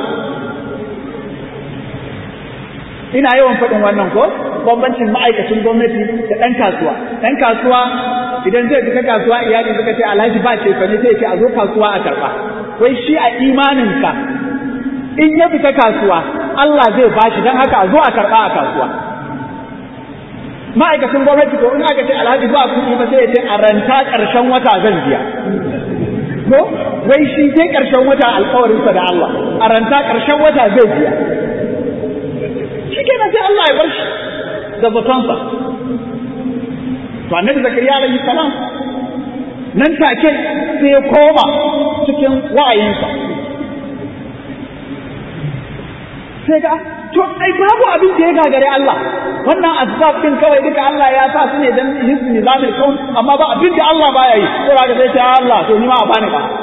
ina yawan faɗin wannan ko bambancin ma'aikacin gwamnati da ɗan kasuwa ɗan kasuwa idan zai fita kasuwa iyali suka ce alhaji ba ce fa ne sai ce a zo kasuwa a karɓa wai shi a imaninka in ya fita kasuwa Allah zai bashi don haka a zo a karɓa a kasuwa ma'aikacin gwamnati ko in aka ce alhaji ba kuɗi ba sai ya ce a ranta ƙarshen wata zan biya ko wai shi sai ƙarshen wata alƙawarinsa da Allah a ranta ƙarshen wata zai biya shi kenan sai Allah ya bar shi da zatonsa to annabi zakariya alaihi salam nan take sai ya koma cikin wa'ayinsa sai ga to ai babu abin da ya gagare Allah wannan asbab din kawai duka Allah ya sa su ne dan hisbi nizamil kaun amma ba abin da Allah baya yi sai ga sai ta Allah to ni ma a bani ba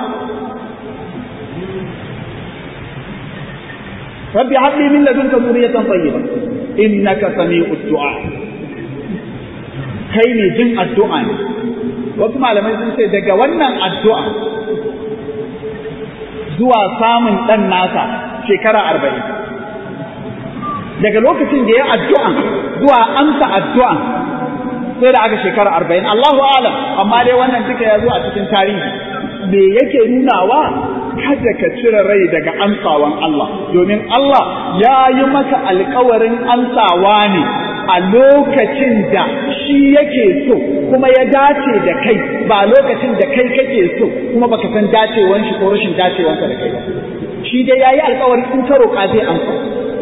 rabbi habli min ladunka dhurriyatan tayyiba innaka sami'ud du'a kai ne jin addu'a ne wasu malamai sun ce daga wannan addu'a zuwa samun dan nasa shekara arba'in daga lokacin da ya addu'an zuwa amsa addu'an sai da aka shekara arba'in Allahu alam amma dai wannan duka ya zo a cikin tarihi me yake nunawa kada ka cire rai daga amsawan Allah domin Allah ya yi maka alkawarin amsawa ne a lokacin da shi yake so kuma ya dace da kai ba lokacin da kai kake so kuma baka san dacewan shi ko rashin dacewansa da kai ba shi dai yayi alkawarin in ka roƙa zai amsa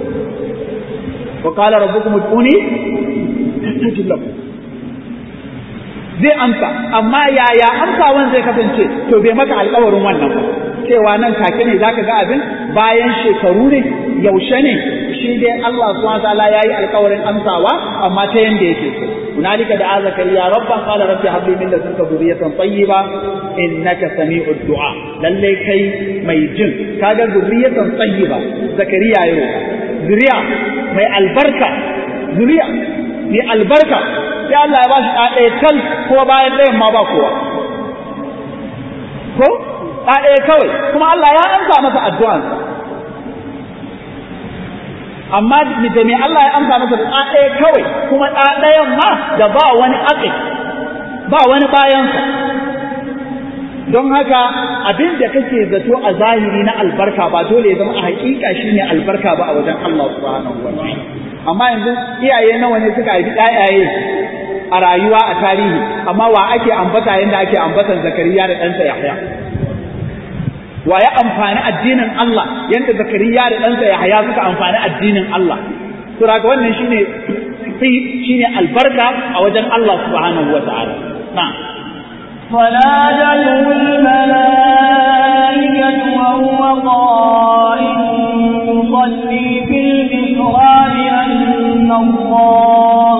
وقال ربكم ادعوني استجب لكم zai amsa amma yaya amsawan zai kasance to bai maka alkawarin wannan ba cewa nan take ne zaka ga abin bayan shekaru ne yaushe ne shi dai Allah subhanahu wataala yayi alkawarin amsawa amma ta yanda yake so hunalika da zakariya rabba qala rabbi habli min ladunka dhurriyatan tayyiba innaka sami'ud du'a lalle kai mai jin kaga dhurriyatan tayyiba zakariya yau zuriya mai albarka zuriya mai albarka sai Allah ya ba shi ɗaya kal kuma bayan ɗayan ma ba kowa ko ɗaya kawai kuma Allah ya amsa masa addu'ansa amma da me Allah ya amsa masa da ɗaya kawai kuma ɗayan ma da ba wani aƙi ba wani bayansa don haka abin da kake zato a zahiri na albarka ba dole ya zama a hakika shine albarka ba a wajen Allah subhanahu wa ta'ala amma yanzu iyaye nawa ne suka haifi ƴaƴaye a rayuwa a tarihi amma wa ake ambata yanda ake ambatan Zakariya da ɗansa Yahya wa ya amfani addinin Allah yanda Zakariya da ɗansa Yahya suka amfani addinin Allah to daga wannan shine shine albarka a wajen Allah subhanahu wa ta'ala na'am فنادته الملائكة وهو قائم يصلي في المحراب أن الله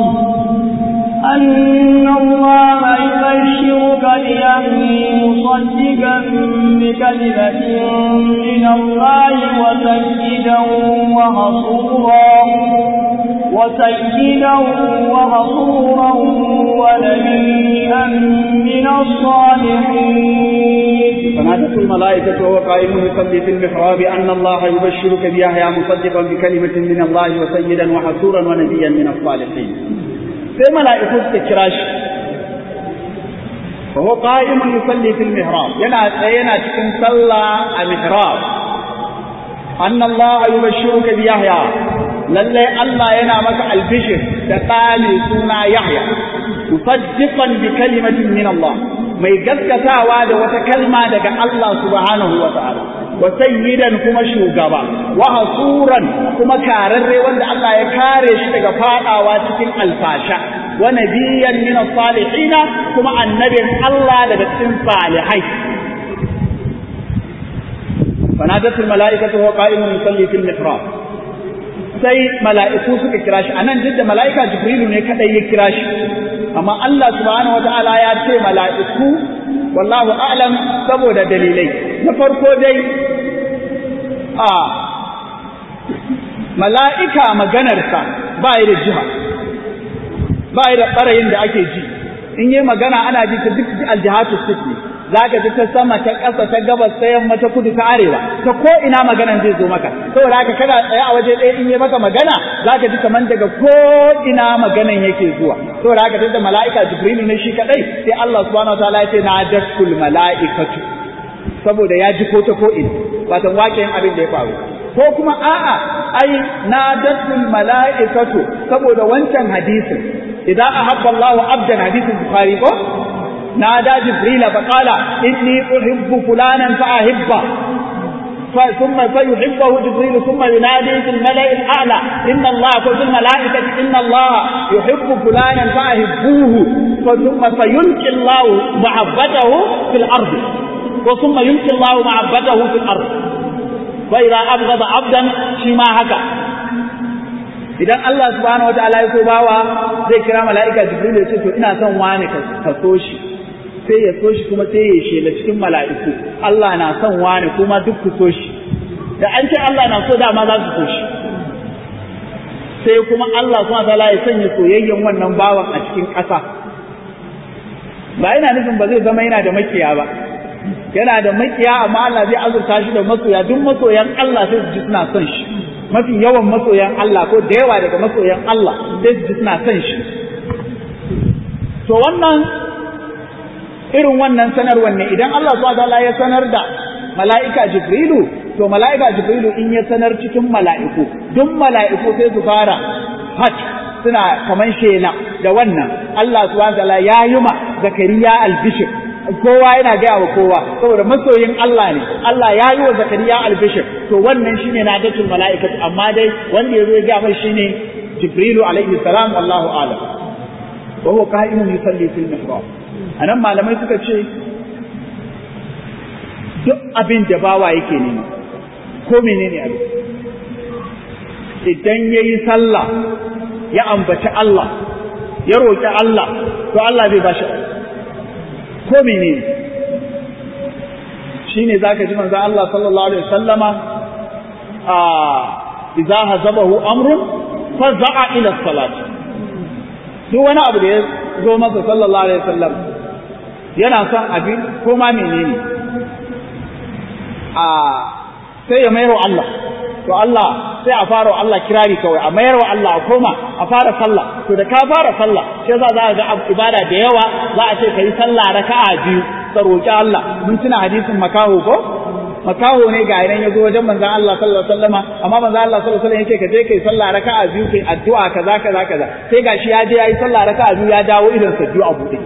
أن الله يبشرك بأمره مصدقا بكلمة من الله وسيدا وحصورا وسيدا وحصورا ونبيا من الصالحين فنادته الملائكة وهو قائم يصلي في المحراب أن الله يبشرك بيحيى مصدقا بكلمة من الله وسيدا وحصورا ونبيا من الصالحين sai mala'iku suka kira shi fa huwa qa'imun yusalli fil mihrab yana tsaye yana cikin sallah a mihrab anna Allah yubashshiruka bi Yahya lalle Allah yana maka albishir da tsani suna Yahya musaddiqan bi kalimatin min Allah mai gaskatawa da wata kalma daga Allah subhanahu wa ta'ala wa sayyidan kuma shugaba wa hasuran kuma kararre wanda Allah ya kare shi daga fadawa cikin alfasha wa nabiyyan min salihin kuma annabin Allah daga cikin salihai fanadatul mala'ikatu wa qa'imun yusalli fil mihrab sai mala'iku suka kira shi anan duk da mala'ika jibrilu ne kadai ya kira shi amma Allah subhanahu wata'ala ya ce mala'iku wallahu a'lam saboda dalilai na farko dai a mala'ika maganarsa ba yi da jiha ba yi da ɓarayin da ake ji in yi magana ana ji ta duk aljihatu suke za ka ji ta sama ta ƙasa ta gabas ta yamma ta kudu ta arewa ta ko ina maganan zai zo maka saboda haka kana tsaye a waje ɗaya in yi maka magana za ka ji kaman daga ko ina maganan yake zuwa saboda haka tunda mala'ika jibrilu ne shi kadai sai Allah subhanahu wataala ya ce na dakkul mala'ikatu saboda ya ji ko ta ko ina wato waƙin abin da ya faru ko kuma a'a ai nadatul mala'ikatu saboda wancan hadisin idan ahabba Allahu abdan hadisin bukhari ko nada jibril fa qala inni uhibbu fulanan fa ahibba ثم فيحبه جبريل ثم ينادي في الملأ الأعلى إن الله في الملائكة إن الله يحب فلانا فأحبوه ثم فيلقي الله محبته في الأرض وثم يلقي الله محبته في الأرض فإذا أبغض عبدا شما هكا idan Allah subhanahu wataala ya so bawa zai kira mala'ika Jibril ya ce to ina son wani ka so shi sai ya so shi kuma sai ya shela cikin mala'iku Allah na son wani kuma duk ku so shi da an ce Allah na so dama za su so shi sai kuma Allah subhanahu wataala ya sanya soyayyen wannan bawan a cikin ƙasa ba yana nufin ba zai zama yana da makiya ba yana da makiya amma Allah zai azurta shi da masoya duk masoyan Allah sai su ji suna son shi mafi yawan masoyan Allah ko da yawa daga masoyan Allah sai su ji suna son shi to wannan irin wannan sanarwar ne idan Allah subhanahu ya sanar da mala'ika Jibrilu to mala'ika Jibrilu in ya sanar cikin mala'iku duk mala'iku sai su fara hajj suna kaman shela da wannan Allah subhanahu ya yi ma Zakariya albishir kowa yana gaya wa kowa saboda masoyin Allah ne Allah ya yi wa Zakariya albishir to wannan shine na datul mala'ikatu amma dai wanda ya zo ya gaya mai shine Jibrilu alaihi salam wallahu a'lam wa huwa qa'imun yusalli fil mihrab anan malamai suka ce duk abin da bawa yake nema ko menene abin idan yayi sallah ya ambaci Allah ya roƙi Allah to Allah zai bashi ko menene shine zaka ji manzo Allah sallallahu alaihi wasallama a idza hazabahu amrun faza'a ila salat duk wani abu da ya zo masa sallallahu alaihi wasallam yana son abin ko ma menene a sai ya mayar wa Allah to Allah sai a fara wa Allah kirari kawai a mayar wa Allah a koma a fara sallah to da ka fara sallah sai za za ga ibada da yawa za a ce kai sallah raka'a biyu ka roki Allah mun tuna hadisin makaho ko makaho ne ga idan ya zo wajen manzon Allah sallallahu alaihi wasallama amma manzon Allah sallallahu alaihi wasallam yake ka je kai sallah raka'a biyu kai addu'a kaza kaza kaza sai gashi ya je yayi sallah raka'a biyu ya dawo idan sa biyu a bude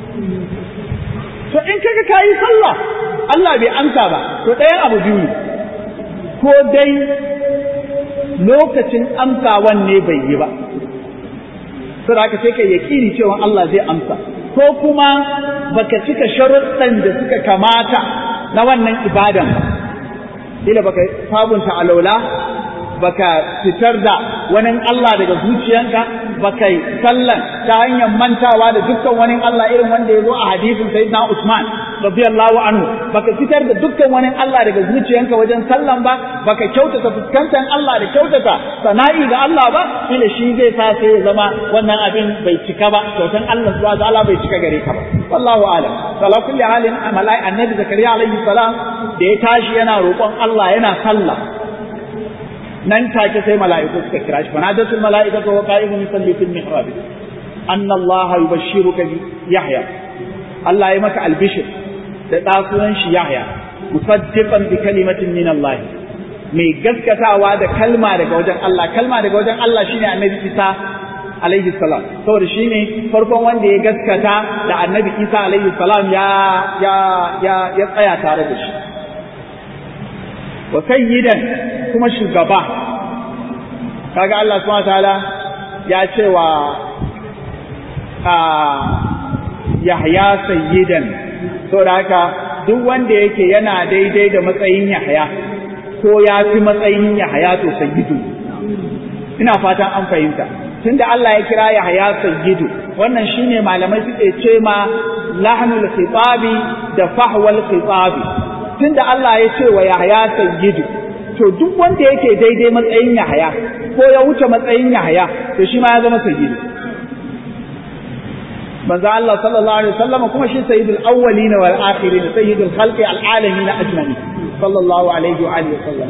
to in kaga kayi sallah Allah bai amsa ba to ɗayan abu biyu ne ko dai lokacin amsawan ne bai yi ba sai aka sai kai yaƙini cewa Allah zai amsa ko kuma baka cika sharuɗan da suka kamata na wannan ibadan ba ila baka sabunta alaula baka fitar da wani Allah daga zuciyanka baka yi sallan ta hanyar mantawa da dukkan wani Allah irin wanda ya zo a hadisin sayyidina Usman radiyallahu anhu baka fitar da dukkan wani Allah daga zuciyanka wajen sallan ba baka kyautata fuskantar Allah da kyautata sana'i ga Allah ba ila shi zai sa sai ya zama wannan abin bai cika ba kyautan Allah subhanahu wa ta'ala bai cika gare ka ba wallahu a'lam sala kulli halin amalai annabi zakariya alaihi salam da ya tashi yana roƙon Allah yana sallah nan take sai mala'iku suka kira shi fanadatul mala'ikatu wa qa'imun yusalli fil mihrab anna Allah yubashshiruka bi Yahya Allah ya maka albishir da ɗasunan shi Yahya musaddiqan bi kalimatin min Allah mai gaskatawa da kalma daga wajen Allah kalma daga wajen Allah shine annabi Isa alaihi salam saboda shine farkon wanda ya gaskata da annabi Isa alaihi salam ya ya ya ya tsaya tare da shi wa sayyidan kuma shugaba kaga Allah subhanahu wataala ya ce wa Yahya sayyidan saboda haka duk wanda yake yana daidai da matsayin Yahya ko ya fi matsayin Yahya to sayyidu ina fatan an fahimta tunda Allah ya kira Yahya sayyidu wannan shine malamai suke ce ma lahnul khitabi da fahwal khitabi tunda Allah ya ce wa Yahya sayyidu to duk wanda yake daidai matsayin Yahya ko ya wuce matsayin Yahya to shi ma ya zama sayyidu manzo Allah sallallahu alaihi wasallam kuma shi sayyidul awwalin wal akhirin sayyidul khalqi al alamin ajma'in sallallahu alaihi wa alihi wasallam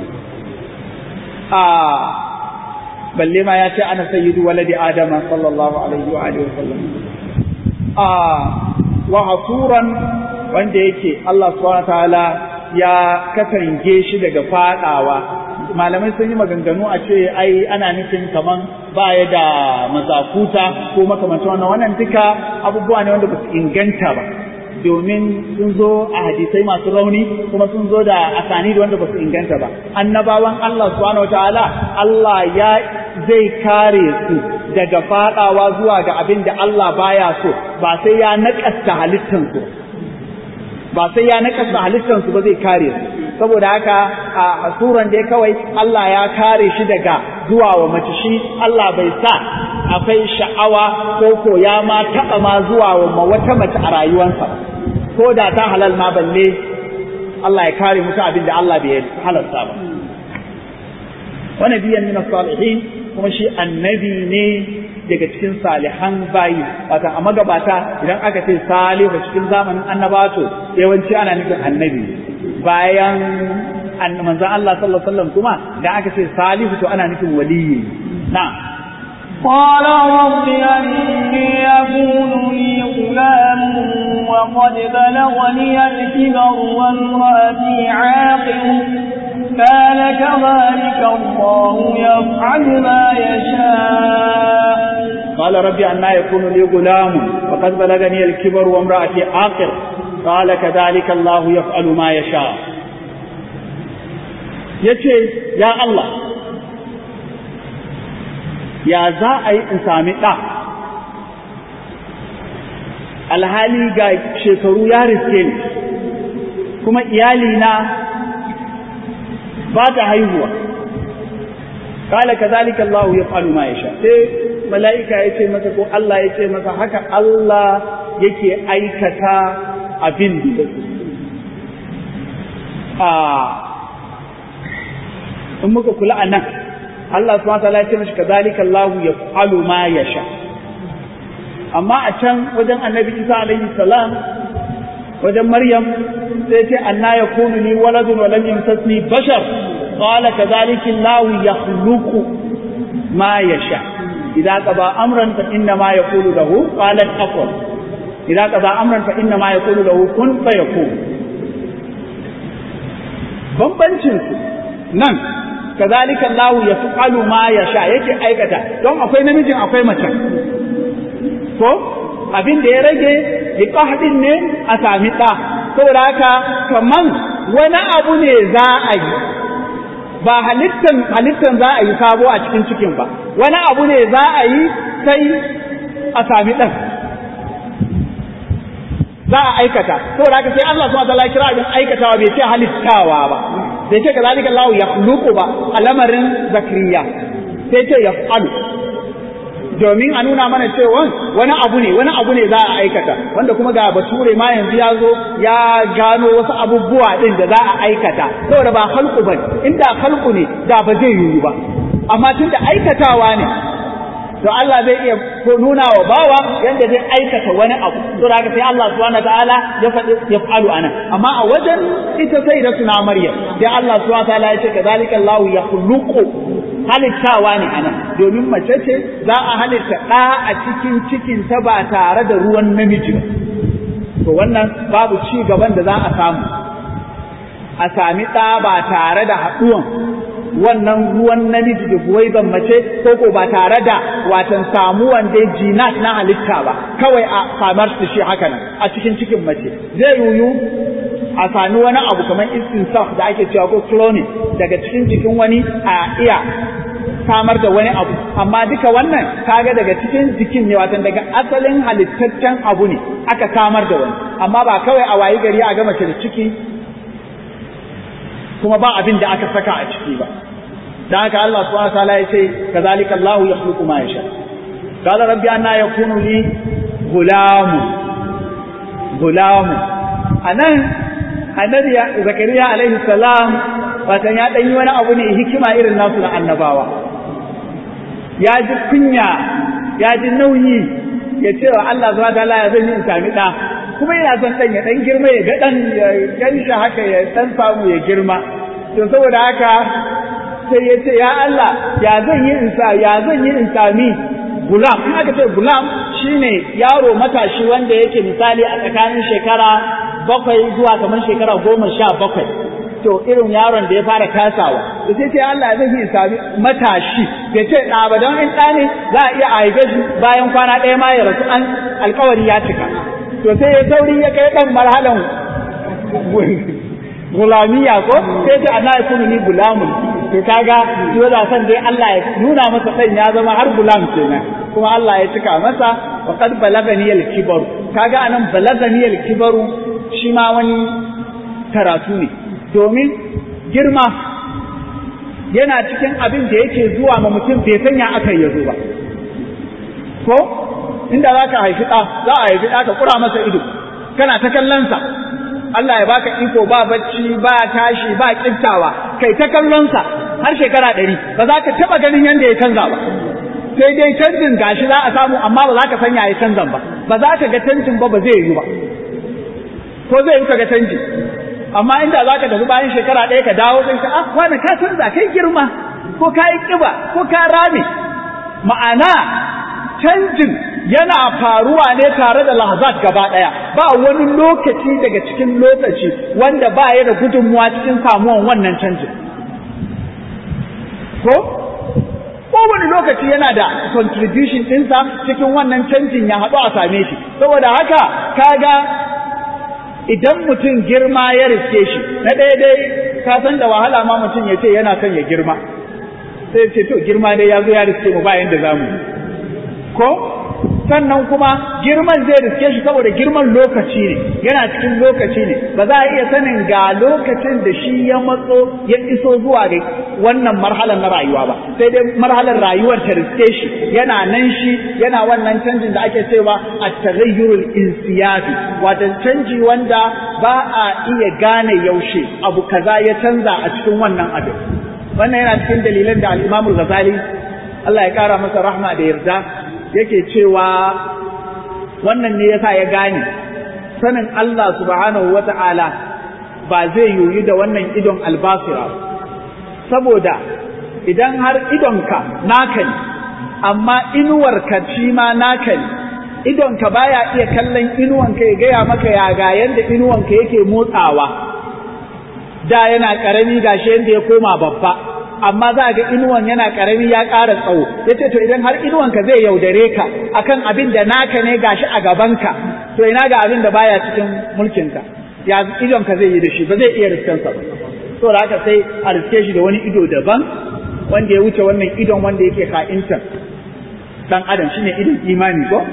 ah balle ma ya ce ana sayyidu waladi adama sallallahu alaihi wa alihi wasallam ah wa hasuran wanda yake Allah subhanahu wa ta'ala ya katange shi daga fadawa malamai sun yi maganganu a ce ai ana nufin kaman baya da mazakuta ko makamantan wannan wannan duka abubuwa ne wanda ba su inganta ba domin sun zo a hadisai masu rauni kuma sun zo da asani da wanda ba su inganta ba annabawan Allah subhanahu wataala Allah ya zai kare su daga fadawa zuwa ga abin da Allah baya so ba sai ya nakasta halittansu ba sai ya nakasta halittansu ba zai kare su saboda haka a suran da kawai Allah ya kare shi daga zuwa wa mace shi Allah bai sa akwai sha'awa ko ko ya ma taɓa ma zuwa wa wata mace a rayuwarsa ko da ta halal ma balle Allah ya kare mutu abin da Allah bai halarta ba wani biyan min salihin kuma shi annabi ne daga cikin salihan bayi wata a magabata idan aka ce salihu cikin zamanin annabato yawanci ana nufin annabi bayan manzon Allah sallallahu alaihi wasallam kuma da aka ce salihu to ana nufin waliyi na قال رب أني يكون لي غلام وقد بلغني الكبر وامرأتي عاقر قال كذلك الله يفعل ما يشاء قال ربي أنا يكون لي غلام وقد بلغني الكبر وامرأتي عاقر قال كذلك الله يفعل ما يشاء yace ya Allah ya za a yi in sami ɗa alhali ga shekaru ya riske ni kuma iyalina ba ta haihuwa kala kazalika Allah ya falu ma ya sha sai mala'ika ya ce masa ko Allah ya ce masa haka Allah yake aikata abin da a in muka kula a nan Allah subhanahu wa ta'ala ya ce mashi kazalika Allah ya falu ma ya sha amma a can wajen annabi Isa alaihi salam wajen Maryam sai ce anna yakunu li waladun wa lam yamsasni bashar qala kadhalika Allah yakhluqu ma yasha idza qada amran fa inna ma yaqulu lahu qalat aqul idza qada amran fa inna ma yaqulu lahu kun fayakun bambancin su nan kadhalika Allah yaf'alu ma yasha yake aikata don akwai namijin akwai mace ko abin da ya rage liqahdin ne a sami ɗa saboda haka kaman wani abu ne za a yi ba halittan halittan za a yi sabo a cikin cikin ba wani abu ne za a yi sai a sami ɗan za a aikata saboda haka sai Allah subhanahu wa ta'ala kira abin aikatawa bai ce halittawa ba bai ce kazalika Allah ya ba a lamarin zakariya sai ce yaf'alu domin a nuna mana cewa wani abu ne wani abu ne za a aikata wanda kuma ga bature ma yanzu ya zo ya gano wasu abubuwa din da za a aikata saboda ba halku ba inda halku ne da ba zai yiwu ba amma tun da aikatawa ne to Allah zai iya nuna wa bawa yanda zai aikata wani abu to da sai Allah subhanahu wataala ya faɗi ya falu anan amma a wajen ita sai da suna Maryam sai Allah subhanahu wataala ya ce kadhalika Allah yakhluqu halittawa ne anan domin mace ce za a halitta ɗa a cikin cikin ta ba tare da ruwan namiji ba to wannan babu ci gaban da za a samu a sami ɗa ba tare da haɗuwan wannan ruwan namiji da buwaiban mace ko ko ba tare da watan samuwan dai jinat na halitta ba kawai a samar su shi haka nan a cikin cikin mace zai yuyu a sami wani abu kamar istinsaf da ake cewa ko cloning daga cikin jikin wani a iya samar da wani abu amma duka wannan kaga daga cikin jikin ne watan daga asalin halittaccen abu ne aka samar da wani amma ba kawai a wayi gari a ga mace da ciki kuma ba abin da aka saka a ciki ba dan haka Allah subhanahu wa ta'ala ya ce kazalika Allah yakhluqu ma yasha qala rabbi anna yakunu li gulamu gulamu anan annabi zakariya alaihi salam watan ya dan yi wani abu ne hikima irin nasu na annabawa ya ji kunya ya ji nauyi ya ce wa Allah zuwa ta'ala ya zan yi in sami ɗa kuma yana son ɗan ya ɗan girma ya ga ɗan ya ganshi haka ya ɗan samu ya girma to saboda haka sai ya ce ya Allah ya zan yi in sa ya zan yi in sami gulam in aka ce gulam shine yaro matashi wanda yake misali a tsakanin shekara bakwai zuwa kamar shekara goma sha bakwai to irin yaron da ya fara kasawa da sai ce Allah zai yi sami matashi ya ce ɗa ba don in ɗa ne za a iya haife shi bayan kwana ɗaya ma ya rasu an alkawari ya cika to sai ya sauri ya kai ɗan marhalan gulamiya ko sai ce ana yakunu ni gulamun to kaga yau da san dai Allah ya nuna masa ɗan ya zama har gulam kenan kuma Allah ya cika masa wa qad balagani al-kibaru kaga anan balagani al-kibaru shi ma wani karatu ne domin girma yana cikin abin da yake zuwa ma mutum bai sanya aka yi zo ba ko inda za ka haifi ɗa za a haifi ɗa ka kura masa ido kana ta kallonsa Allah ya baka iko ba bacci ba tashi ba kiftawa kai ta kallonsa har shekara ɗari ba za ka taɓa ganin yadda ya canza ba sai dai canjin gashi za a samu amma ba za ka sanya ya canzan ba ba za ka ga canjin ba ba zai yi ba ko zai yi ka ga canji amma inda za ka tafi bayan shekara ɗaya ka dawo sai ka ah wani ka canza kai girma ko ka yi ƙiba ko ka rame ma'ana canjin yana faruwa ne tare da lahazat gaba ɗaya ba wani lokaci daga cikin lokaci wanda ba ya da gudunmuwa cikin samuwan wannan canjin ko kowane lokaci yana da contribution ɗinsa cikin wannan canjin ya haɗu a same shi saboda haka kaga idan mutum girma ya riske shi na ɗaya dai ka san da wahala ma mutum ya ce yana son ya girma sai ce to girma dai ya zo ya riske mu bayan da zamu ko sannan kuma girman zai riske shi saboda girman lokaci ne yana cikin lokaci ne ba za a iya sanin ga lokacin da shi ya matso ya iso zuwa ga wannan marhalar na rayuwa ba sai dai marhalar rayuwar ta riske shi yana nan shi yana wannan canjin da ake cewa at-taghayyurul insiyabi wato canji wanda ba a iya gane yaushe abu kaza ya canza a cikin wannan abin wannan yana cikin dalilan da al-Imam al-Ghazali Allah ya kara masa rahma da yarda yake cewa wannan ne yasa ya gane sanin Allah subhanahu wata'ala ba zai yoyi da wannan idon albasira saboda idan har idonka naka ne amma inuwarka shi ma naka ne idonka baya iya kallon inuwanka ya gaya maka ya ga yanda inuwanka yake motsawa da yana karami gashi yanda ya koma babba amma za ga inuwan yana karami ya ƙara tsawo yace to idan har inuwanka zai yaudare ka akan abin da naka ne gashi a gabanka to ina ga abin da baya cikin mulkinka ya idonka zai yi da shi ba zai iya riskansa ba to da haka sai a riske shi da wani ido daban wanda ya wuce wannan idon wanda yake ka'intan dan adam shine idon imani ko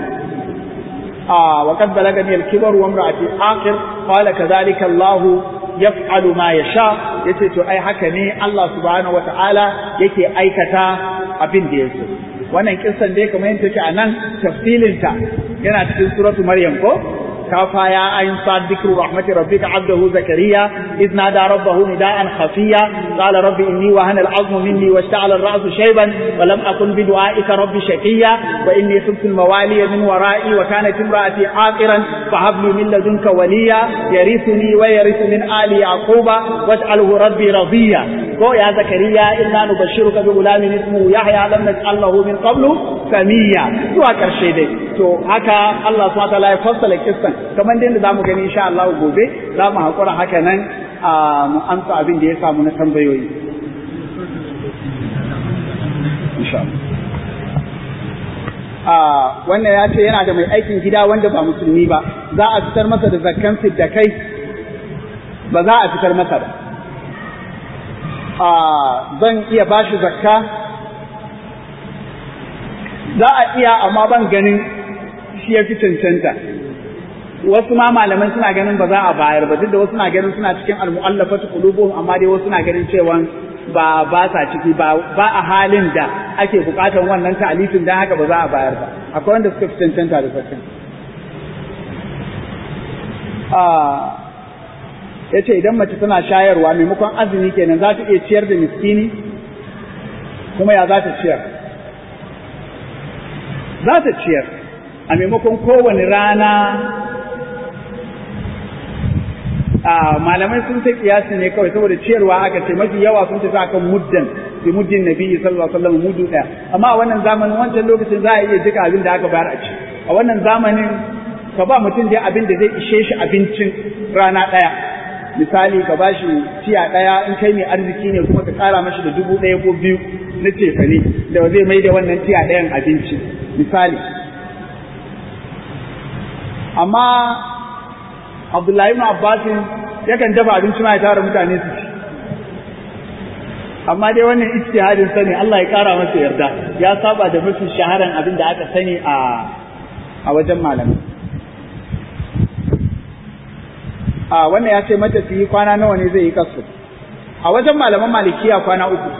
a wa qad balagani al-kibar wa imra'ati aqil qala kadhalika Allahu yaf'alu ma yasha yace to ai haka ne Allah subhanahu wata'ala yake aikata abin da yake wannan kissan dai kamar yadda take a nan tafsilin ta yana cikin suratu maryam ko kafa ya ayin sad dhikru rahmati rabbika abdahu zakariya idh nada rabbahu nidaan khafiya qala rabbi inni wahana al'azmu minni washta'ala ar-ra'su shayban wa lam akun bi du'aika rabbi shaqiya wa inni khiftu al-mawaliya min wara'i wa kanat imra'ati aqiran fahab li min ladunka waliya yarithuni wa yarithu min ali yaquba waj'alhu rabbi radiya ko ya zakariya inna nubashshiruka bi gulamin ismuhu yahya lam naj'al lahu min qablu samiya zuwa karshe dai to haka Allah subhanahu wa ta'ala ya fassala kissan kamar dai da zamu gani insha Allah gobe za mu hakura haka nan a mu amsa abin da ya samu na tambayoyi insha Allah wannan ya ce yana da mai aikin gida wanda ba musulmi ba za a fitar masa da zakkan da kai ba za a fitar masa ba zan iya bashi zakka za a iya amma ban ganin shi ya fi cancanta wasu ma malaman suna ganin ba za a bayar ba duk da wasu na ganin suna cikin almu'allafatu qulubuhum amma dai wasu na ganin cewa ba ba sa ciki ba ba a halin da ake bukatan wannan ta'alifin dan haka ba za a bayar ba akwai wanda suka fi cancanta da zakkan ya ce idan mace tana shayarwa maimakon azumi kenan za ta iya ciyar da miskini kuma ya za ta ciyar za ta ciyar a maimakon kowane rana a malamai sun ta kiyasi ne kawai saboda ciyarwa aka ce mafi yawa sun tafi akan muddan bi muddin nabi sallallahu alaihi wasallam mudu daya amma a wannan zamanin wancan lokacin za a iya duka abin da aka bayar a ci a wannan zamanin ka ba mutum dai abin da zai ishe shi abincin rana daya misali ka bashi tiya ɗaya in kai mai arziki ne kuma ka ƙara mashi da dubu ɗaya ko biyu na cefane da zai mai da wannan tiya ɗayan abinci misali amma Abdullahi ibn Abbasin yakan dafa abinci ma ya tara mutane su ci amma dai wannan ijtihadin sa ne Allah ya kara masa yarda ya saba da mafi shaharan abin da aka sani a a wajen malamai a wannan ya ce matafiyi kwana nawa ne zai yi kasu a wajen malaman malikiya kwana uku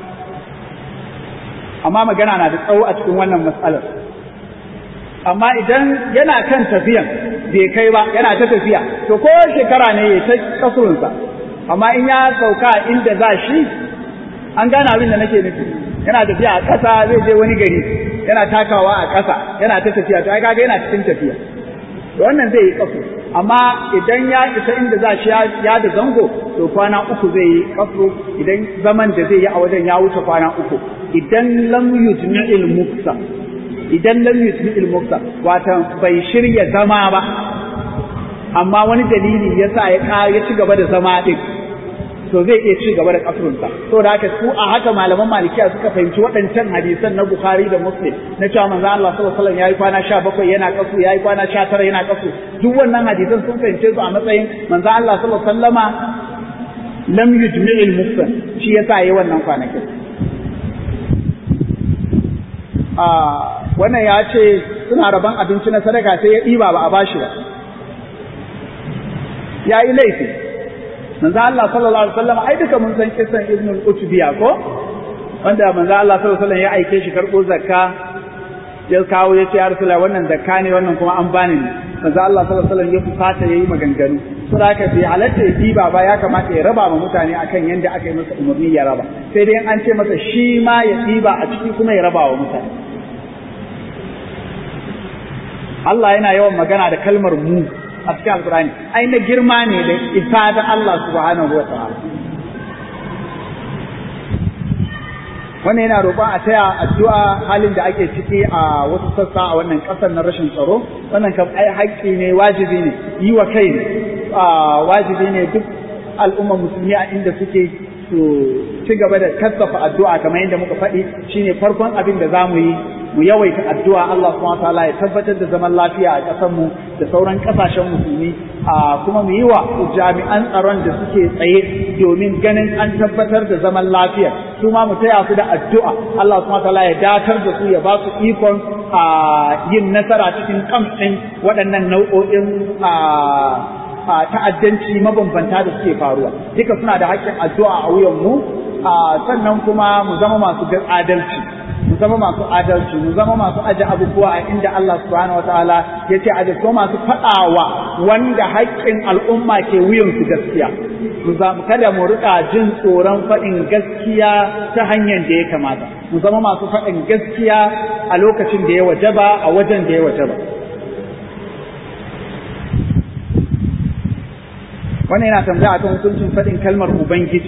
amma magana na da tsawo a cikin wannan matsalar amma idan yana kan tafiyan bai kai ba yana ta tafiya to ko shekara ne ya ta kasurunsa amma in ya sauka inda za shi an gane abin da nake nufi yana tafiya a ƙasa zai je wani gari yana takawa a ƙasa yana ta tafiya to ai kaga yana cikin tafiya to wannan zai yi kafu amma idan ya isa inda za shi ya da zango to kwana uku zai yi kafu idan zaman da zai yi a wajen ya wuce kwana uku idan lam yujmi'il muksa idan lam yujmi'il muksa wato bai shirya zama ba amma wani dalili yasa ya ya ci gaba da zama din to zai iya ci gaba da kasurunsa to da haka su a haka malaman malikiya suka fahimci waɗancan hadisan na bukhari da muslim na cewa manzo Allah sallallahu alaihi wasallam yayi kwana 17 yana kasu yayi kwana 19 yana kasu duk wannan hadisan sun fahimce su a matsayin manzo Allah sallallahu alaihi wasallama lam yujmi'il mufsan shi yasa yayi wannan kwanakin a wannan ya ce suna rabon abinci na sadaka sai ya ɗiba ba a bashi ba ya yi laifi manzo Allah sallallahu alaihi wasallam ai duka mun san kisan Ibn al-Utbiya ko wanda manzo Allah sallallahu alaihi wasallam ya aike shi karbo zakka ya kawo ya ce ya Rasulullah wannan zakka ne wannan kuma an bani ne manzo Allah sallallahu alaihi wasallam ya fusata yayi maganganu to da haka bai halatta ya diba ba ya kamata ya raba ma mutane akan yanda aka yi masa umarni ya raba sai dai an ce masa shi ma ya diba a ciki kuma ya raba wa mutane Allah yana yawan magana da kalmar mu a cikin alkurani ai na girma ne da isa da Allah subhanahu wa ta'ala wannan yana roƙon a taya addu'a halin da ake ciki a wasu sassa a wannan ƙasar na rashin tsaro wannan kam ai haƙƙi ne wajibi ne yi wa kai ne wajibi ne duk al'ummar musulmi a inda suke su ci gaba da kasafa addu'a kamar yadda muka faɗi shine farkon abin da za mu yi mu yawaita addu'a Allah subhanahu wataala ya tabbatar da zaman lafiya a ƙasar mu da sauran ƙasashen musulmi a kuma mu yi wa jami'an tsaron da suke tsaye domin ganin an tabbatar da zaman lafiya su ma mu taya su da addu'a Allah subhanahu wataala ya datar da su ya ba su ikon a yin nasara cikin kamfin waɗannan nau'o'in a ta'addanci mabambanta da suke faruwa duka suna da haƙƙin addu'a a wuyan mu sannan kuma mu zama masu adalci mu zama masu adalci mu zama masu aje abubuwa a inda Allah subhanahu wataala ya ce aje ko masu faɗawa wanda haƙƙin al'umma ke wuyan su gaskiya mu kada mu rika jin tsoron faɗin gaskiya ta hanyar da ya kamata mu zama masu faɗin gaskiya a lokacin da ya wajaba a wajen da ya wajaba wannan yana tambaya akan hukuncin faɗin kalmar ubangiji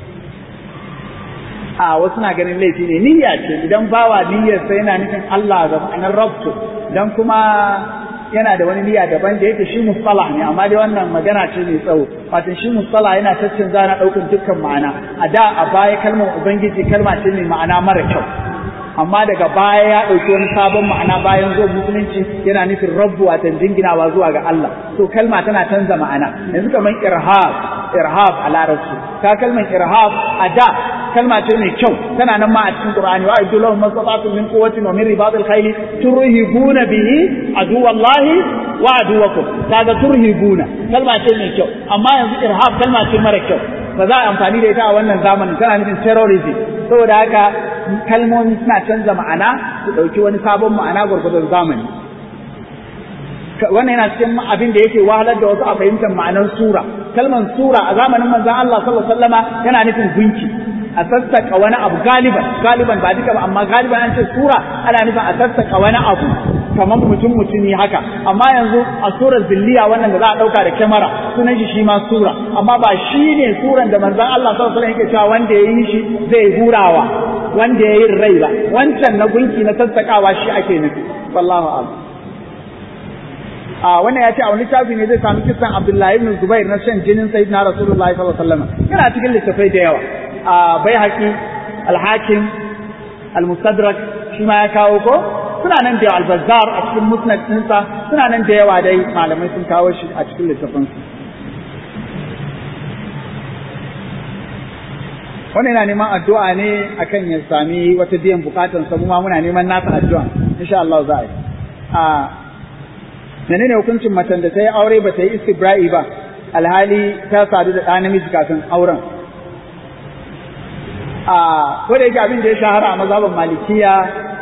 a wasu na ganin laifi ne niyya ce idan bawa niyyar sai yana nufin Allah da ma'anar rabtu dan kuma yana da wani niyya daban da yake shi mustalah ne amma dai wannan magana ce mai tsawo wato shi mustalah yana caccanza na ɗaukar dukkan ma'ana a da a baya kalmar ubangiji kalma ce mai ma'ana mara kyau amma daga baya ya ɗauki wani sabon ma'ana bayan zuwa musulunci yana nufin rabbu a jinginawa zuwa ga Allah to kalma tana canza ma'ana yanzu kamar irhab irhab a larabci ka kalmar irhab a da kalma ce mai kyau tana nan ma a cikin Qur'ani wa aidu lahum mastata'tum min quwwatin wa min ribatil khayl turhibuna bihi aduwallahi wa aduwakum kaga turhibuna kalma ce mai kyau amma yanzu irhab kalma ce mara kyau ba za a amfani da ita a wannan zamanin tana nufin terrorism saboda haka kalmomi suna canza ma'ana su ɗauki wani sabon ma'ana gwargwadon zamani wannan yana cikin abin da yake wahalar da wasu a fahimtar ma'anar sura kalmar sura a zamanin manzon Allah sallallahu alaihi wasallama yana nufin gunki a sassaka wani abu galiban galiban ba duka ba amma galiban an ce sura ana nufin a sassaka wani abu kamar mutum mutumi haka amma yanzu a surar zilliya wannan da za a dauka da kyamara sunan shi shi ma sura amma ba shi ne suran da manzon Allah sallallahu alaihi wasallam yake cewa wanda ya yi shi zai hurawa wanda ya yi rai ba wancan na gunki na sassakawa shi ake nufi wallahu a'lam a wannan ya ce a wani littafi ne zai sami kisan Abdullahi ibn Zubair na shan jinin Sayyidina Rasulullahi sallallahu alaihi wasallam yana cikin littafai da yawa a Baihaqi Al-Hakim Al-Mustadrak shi ma ya kawo ko suna nan da yawa Al-Bazzar a cikin Musnad ɗinsa suna nan da yawa dai malamai sun kawo shi a cikin littafansu wannan yana neman addu'a ne akan ya sami wata biyan bukatan sa ma muna neman nasa addu'a insha Allah za a yi a menene hukuncin macen da ta yi aure ba ta yi istibra'i ba alhali ta sadu da ɗa namiji kafin auren a ko da yake abin da ya shahara a mazhaban malikiya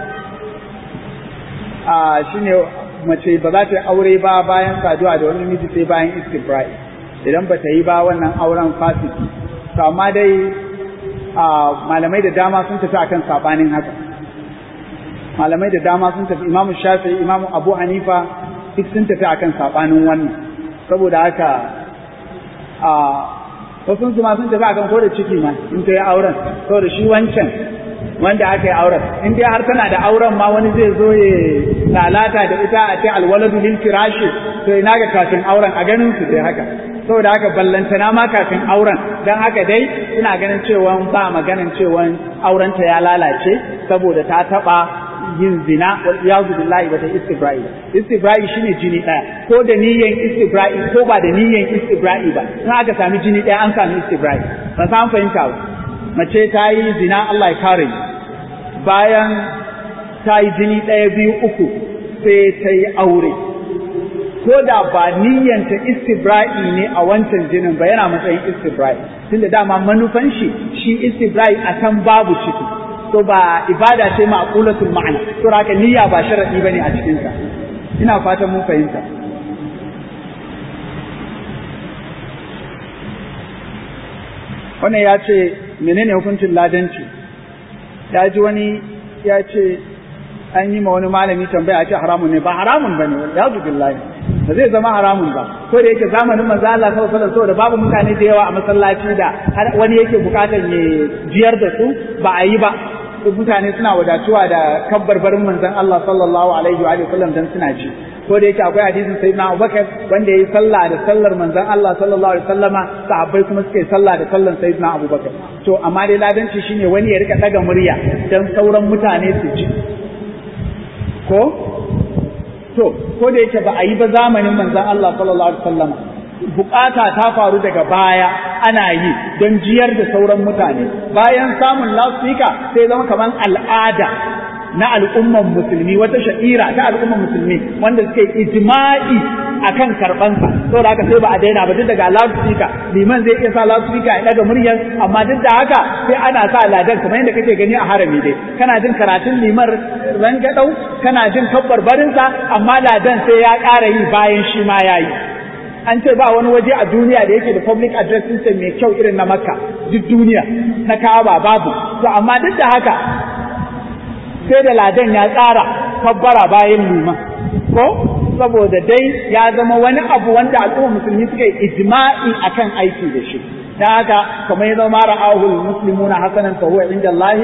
a shine mace ba za ta yi aure ba bayan saduwa da wani namiji sai bayan istibra'i idan ba ta yi ba wannan auren fasiki to amma dai malamai da dama sun tafi akan sabanin haka malamai da dama sun tafi imamu shafi imamu abu hanifa duk sun tafi akan sabanin wannan saboda haka a wasu su ma sun tafi akan ko da ciki ma in ta yi auren saboda shi wancan wanda aka yi auren in dai har tana da auren ma wani zai zo ya lalata da ita a ce alwaladu lil firashi to ina ga kafin auren a ganin su dai haka saboda haka ballantana ma kafin auren dan haka dai ina ganin cewa ba maganin cewa aurenta ya lalace saboda ta taba yin zina wal iyazu billahi bata istibra'i istibra'i shine jini daya ko da niyyan istibra'i ko ba da niyyan istibra'i ba in aka sami jini daya an sami istibra'i ba san fahimta ba mace ta yi zina Allah ya kare bayan ta yi jini ɗaya biyu uku sai ta yi aure ko da ba niyyanta istibra'i ne a wancan jinin ba yana matsayin istibra'i tunda dama manufan shi shi istibra'i a can babu ciki to ba ibada ce ma'qulatul ma'ana to haka niyya ba sharadi bane a cikin sa ina fatan mun fahimta wannan ya ce menene hukuncin ladanci ya ji wani ya ce an yi ma wani malami tambaya a ce haramun ne ba haramun ba ne ya zubi billahi ba zai zama haramun ba ko da yake zamanin manzo Allah sallallahu alaihi wasallam babu mutane da yawa a masallaci da wani yake bukatar ya jiyar da su ba a yi ba mutane suna wadatuwa da kabbarbarin manzon Allah sallallahu alaihi wa sallam dan suna ci ko da yake akwai hadisin sayyidina Abubakar wanda yayi sallah da sallar manzon Allah sallallahu alaihi wasallama sahabbai kuma suka yi sallah da sallar sayyidina Abubakar to amma dai ladanci shine wani ya rika daga murya dan sauran mutane su ji ko to ko da yake ba a yi ba zamanin manzon Allah sallallahu alaihi wasallama bukata ta faru daga baya ana yi don jiyar da sauran mutane bayan samun lasfika sai zama kamar al'ada na al'umman musulmi wata sha'ira ta al'umman musulmi wanda suke ijma'i akan karbansa saboda haka sai ba a daina ba duk daga lasfika liman zai iya sa lasfika ya daga muryar amma duk da haka sai ana sa ladan kamar yadda kake gani a harami dai kana jin karatun liman rangadau kana jin kabbar barinsa amma ladan sai ya ƙara yi bayan shi ma ya yi an ce ba wani waje a duniya da yake da public address system mai kyau irin na makka duk duniya na kaaba babu to amma duk da haka sai da ladan ya tsara kabbara bayan liman ko saboda dai ya zama wani abu wanda al'umma musulmi suka yi ijma'i akan aiki da shi dan haka kamar ya zama ra'ahul muslimuna hasanan fa huwa inda Allah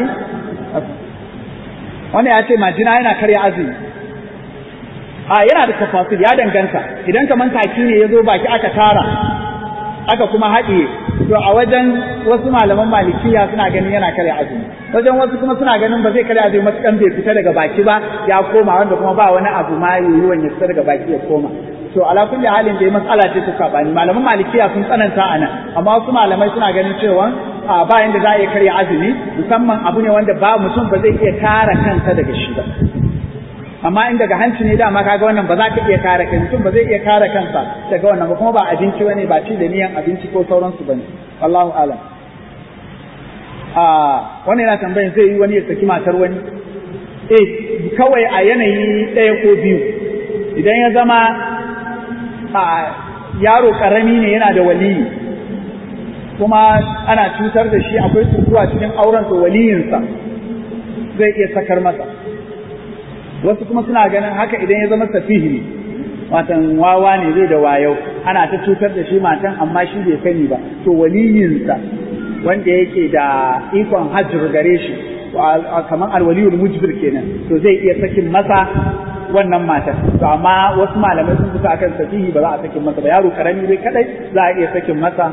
wannan ya ce majina yana karya azumi a yana da tafasil ya danganta idan kaman kaki ne ya zo baki aka tara aka kuma haɗiye to a wajen wasu malaman malikiya suna ganin yana karya azumi wajen wasu kuma suna ganin ba zai karya azumi matukan bai fita daga baki ba ya koma wanda kuma ba wani abu ma yiwuwan ya fita daga baki ya koma to ala kulli halin dai matsala ce ta sabani malaman malikiya sun tsananta a nan amma wasu malamai suna ganin cewa a bayan da za a iya karya azumi musamman abu ne wanda ba mutum ba zai iya kare kansa daga shi ba amma in daga hanci ne dama kaga wannan ba za ka iya kare kai mutum ba zai iya kare kansa daga wannan ba kuma ba abinci bane ba ci da niyan abinci ko sauransu bane wallahu alam a wannan yana tambayin zai yi wani ya saki matar wani eh kawai a yanayi ɗaya ko biyu idan ya zama a yaro karami ne yana da waliyi kuma ana cutar da shi akwai tukuwa cikin auren to waliyinsa zai iya sakar masa wasu kuma suna ganin haka idan ya zama safihi ne watan wawa ne zai da wayo ana ta cutar da shi matan amma shi bai sani ba to waliyinsa wanda yake da ikon hajjir gare shi kamar alwaliyul mujbir kenan to zai iya sakin masa wannan matar to amma wasu malamai sun fita akan sahihi ba za a sakin masa ba yaro karami dai kadai za a iya sakin masa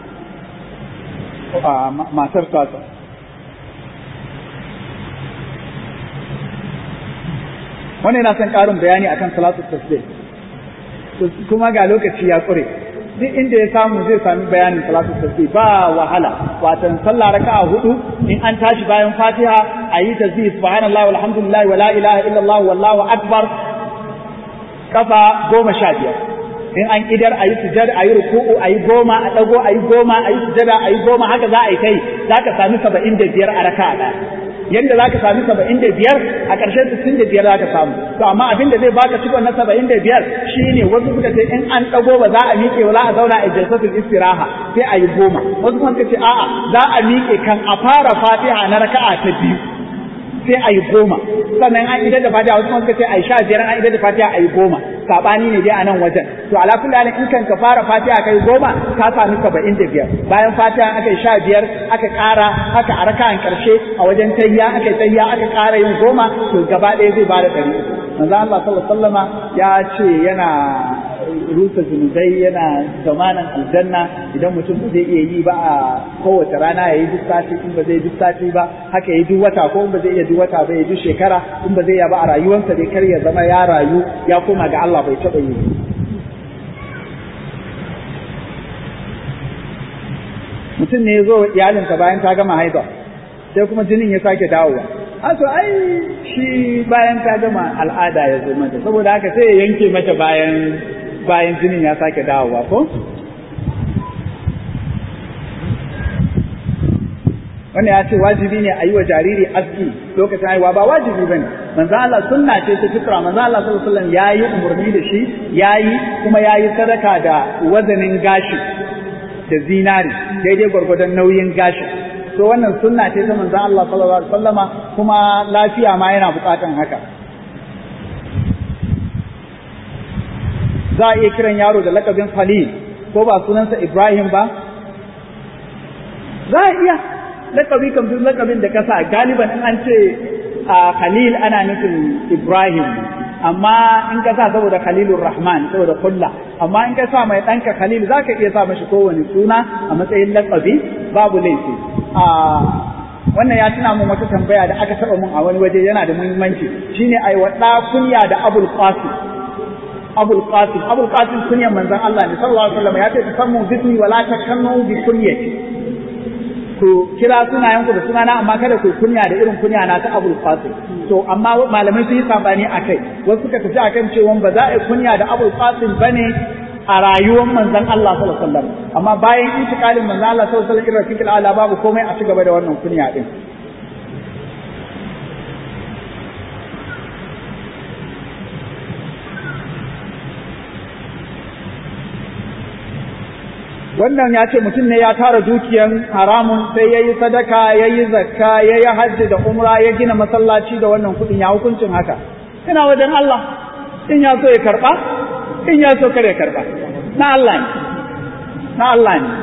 matar tasa wannan yana son ƙarin bayani akan salatu tasbih kuma ga lokaci ya ƙure duk inda ya samu zai sami bayanin salatu tasbih ba wahala watan sallah raka'a hudu in an tashi bayan fatiha ayi tasbih subhanallahi walhamdulillahi wala ilaha illallah wallahu akbar kafa goma sha biyar in an idar ayi sujada ayi ruku'u ayi goma a dago ayi goma ayi sujada ayi goma haka za a yi kai zaka sami saba'in da biyar a raka'a ɗaya yadda za ka sami saba'in da biyar a ƙarshen sittin da biyar za ka samu to amma abin da zai baka cikon na saba'in da biyar shine wasu suka ce in an ɗago ba za a miƙe ba za a zauna a jalsatul istiraha sai a yi goma wasu kuma suka ce a'a za a miƙe kan a fara fatiha na raka'a ta biyu sai a yi goma sannan an idar da fatiha wasu kuma suka ce a yi sha biyar an idar da fatiha a yi goma saɓani ne dai a nan wajen to ala kulli halin in kan ka fara fatiha kai goma ka sami saba'in da biyar bayan fatiha aka yi sha biyar aka ƙara aka a raka'an ƙarshe a wajen tayya aka yi tayya aka ƙara yin goma to gaba ɗaya zai bada ɗari manzo Allah sallallahu alaihi wasallama ya ce yana rusa zunubai yana zamanin aljanna idan mutum ba zai iya yi ba a kowace rana ya yi duk sati in ba zai duk sati ba haka ya yi duk wata ko in ba zai iya duk wata ba ya duk shekara in ba zai iya ba a rayuwarsa dai kar ya zama ya rayu ya koma ga Allah bai taɓa yi mutum ne ya zo iyalinsa bayan ta gama haiba sai kuma jinin ya sake dawowa a to ai shi bayan ta gama al'ada ya zo mata saboda haka sai ya yanke mata bayan bayan jinin ya sake dawowa ko wanda ya ce wajibi ne a yi wa jariri aski lokacin haihuwa ba wajibi bane manzo Allah sunna ce ta fitra manzo Allah sallallahu alaihi wasallam yayi umarni da shi yayi kuma yayi sadaka da wazanin gashi da zinari daidai gwargwadon nauyin gashi to wannan sunna ce ta manzo Allah sallallahu alaihi wasallama kuma lafiya ma yana bukatan haka za a iya kiran yaro da lakabin Khalil ko ba sunansa Ibrahim ba za a iya lakabi kan duk lakabin da kasa galiban in an ce a Khalil ana nufin Ibrahim amma in ka sa saboda Khalilur Rahman saboda kulla amma in ka sa mai ɗanka Khalil za ka iya sa mashi kowane suna a matsayin lakabi babu laifi a wannan ya tuna mun wata tambaya da aka taba mun a wani waje yana da muhimmanci shine ai wa kunya da Abul Qasim Abul Qasim Abul Qasim kunyan manzon Allah ne sallallahu alaihi wasallam ya ce tasammu bismi wala takannu bi kunyati ku kira sunayenku da sunana amma kada ku kunya da irin kunya na ta Abul Qasim to amma malamai sun yi sabani akai wasu suka tafi akan cewa ba za a yi kunya da Abul Qasim bane a rayuwar manzon Allah sallallahu alaihi wasallam amma bayan intikalin manzon Allah sallallahu alaihi wasallam rafiqul ala babu komai a ci gaba da wannan kunya din wannan ya ce mutum ne ya tara dukiyan haramun sai ya yi sadaka ya yi zakka ya yi hajji da umra ya gina masallaci da wannan kuɗin ya hukuncin haka ina wajen Allah in ya so ya karɓa in ya so kare karɓa na Allah ne na Allah ne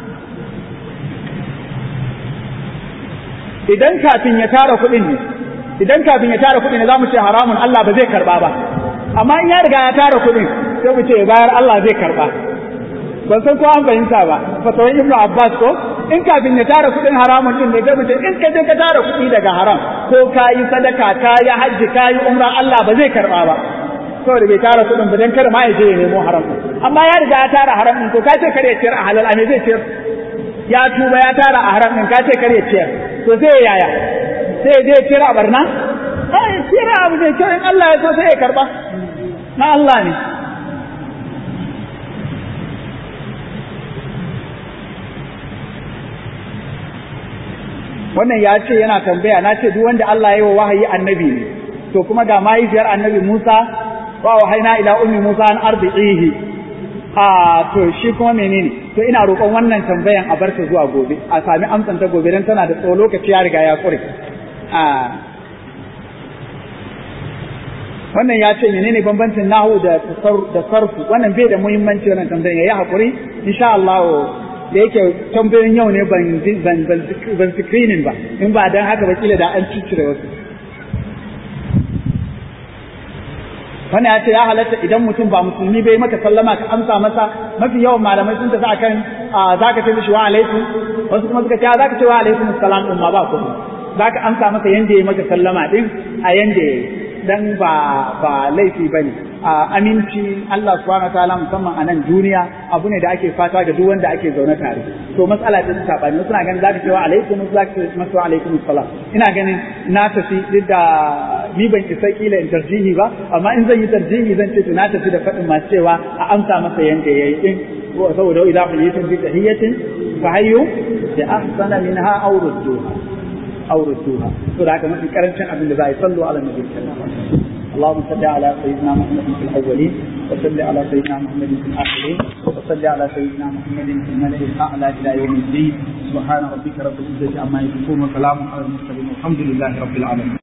idan kafin ya tara kuɗin ne idan kafin ya tara kuɗin ne za mu ce haramun Allah ba zai karɓa ba amma in ya riga ya tara kuɗin sai mu ce bayar Allah zai karɓa ban san ko an fahimta ba fatawan ibnu abbas ko in kafin ya tara kuɗin haramun din ne sai mu ce in ka je ka tara kuɗi daga haram ko ka yi sadaka ka yi hajji ka yi umra Allah ba zai karɓa ba saboda bai tara kuɗin ba dan kada ma ya je ya nemo haram amma ya riga ya tara haram din to ka ce kare ciyar a halal a me zai ciyar ya tuba ya tara a haram din ka ce kare ciyar to sai ya yaya sai ya je ciyar a barna ai ciyar abu zai ciyar in Allah ya so sai ya karɓa na Allah ne wannan ya ce yana tambaya na ce duk wanda Allah ya yi wa wahayi annabi ne to kuma ga mahaifiyar annabi Musa wa wahaina ila ummi Musa an arbi'ihi a to shi kuma menene to ina roƙon wannan tambayan a barta zuwa gobe a sami amsan ta gobe dan tana da tsawo lokaci ya riga ya kure a wannan ya ce menene bambancin nahu da da sarfu wannan bai da muhimmanci wannan tambayan yayi hakuri insha Allah da yake tambayoyin yau ne ban ban ban screening ba in ba dan haka ba kila da an ciccire wasu wannan ya ce ya halatta idan mutum ba musulmi bai maka sallama ka amsa masa mafi yawan malamai sun tafi akan zaka ce mishi wa alaikum wasu kuma suka ce zaka ce wa alaikum assalam din ma ba ku zaka amsa masa yanda ya maka sallama din a yanda dan ba ba laifi bane a aminci Allah subhanahu wataala musamman a nan duniya abu ne da ake fata ga duk wanda ake zaune tare to matsala ta sabani suna ganin zaka ce wa alaikum zaka ce masa alaikum assalam ina ganin na tafi duk da ni ban isa kila in tarjihi ba amma in zan yi tarjihi zan ce to na tafi da faɗin masu cewa a amsa masa yanda yayi din saboda idza huyitum bi tahiyatin fa hayyu bi ahsana minha aw rudduha aw rudduha to da haka mafi karancin abin da za a yi sallu ala nabi sallallahu alaihi wasallam اللهم صل على سيدنا محمد في الاولين وصل على سيدنا محمد في الاخرين وصل على سيدنا محمد في الملأ الاعلى الى يوم الدين سبحان ربك رب العزه عما يصفون وسلام على المرسلين والحمد لله رب العالمين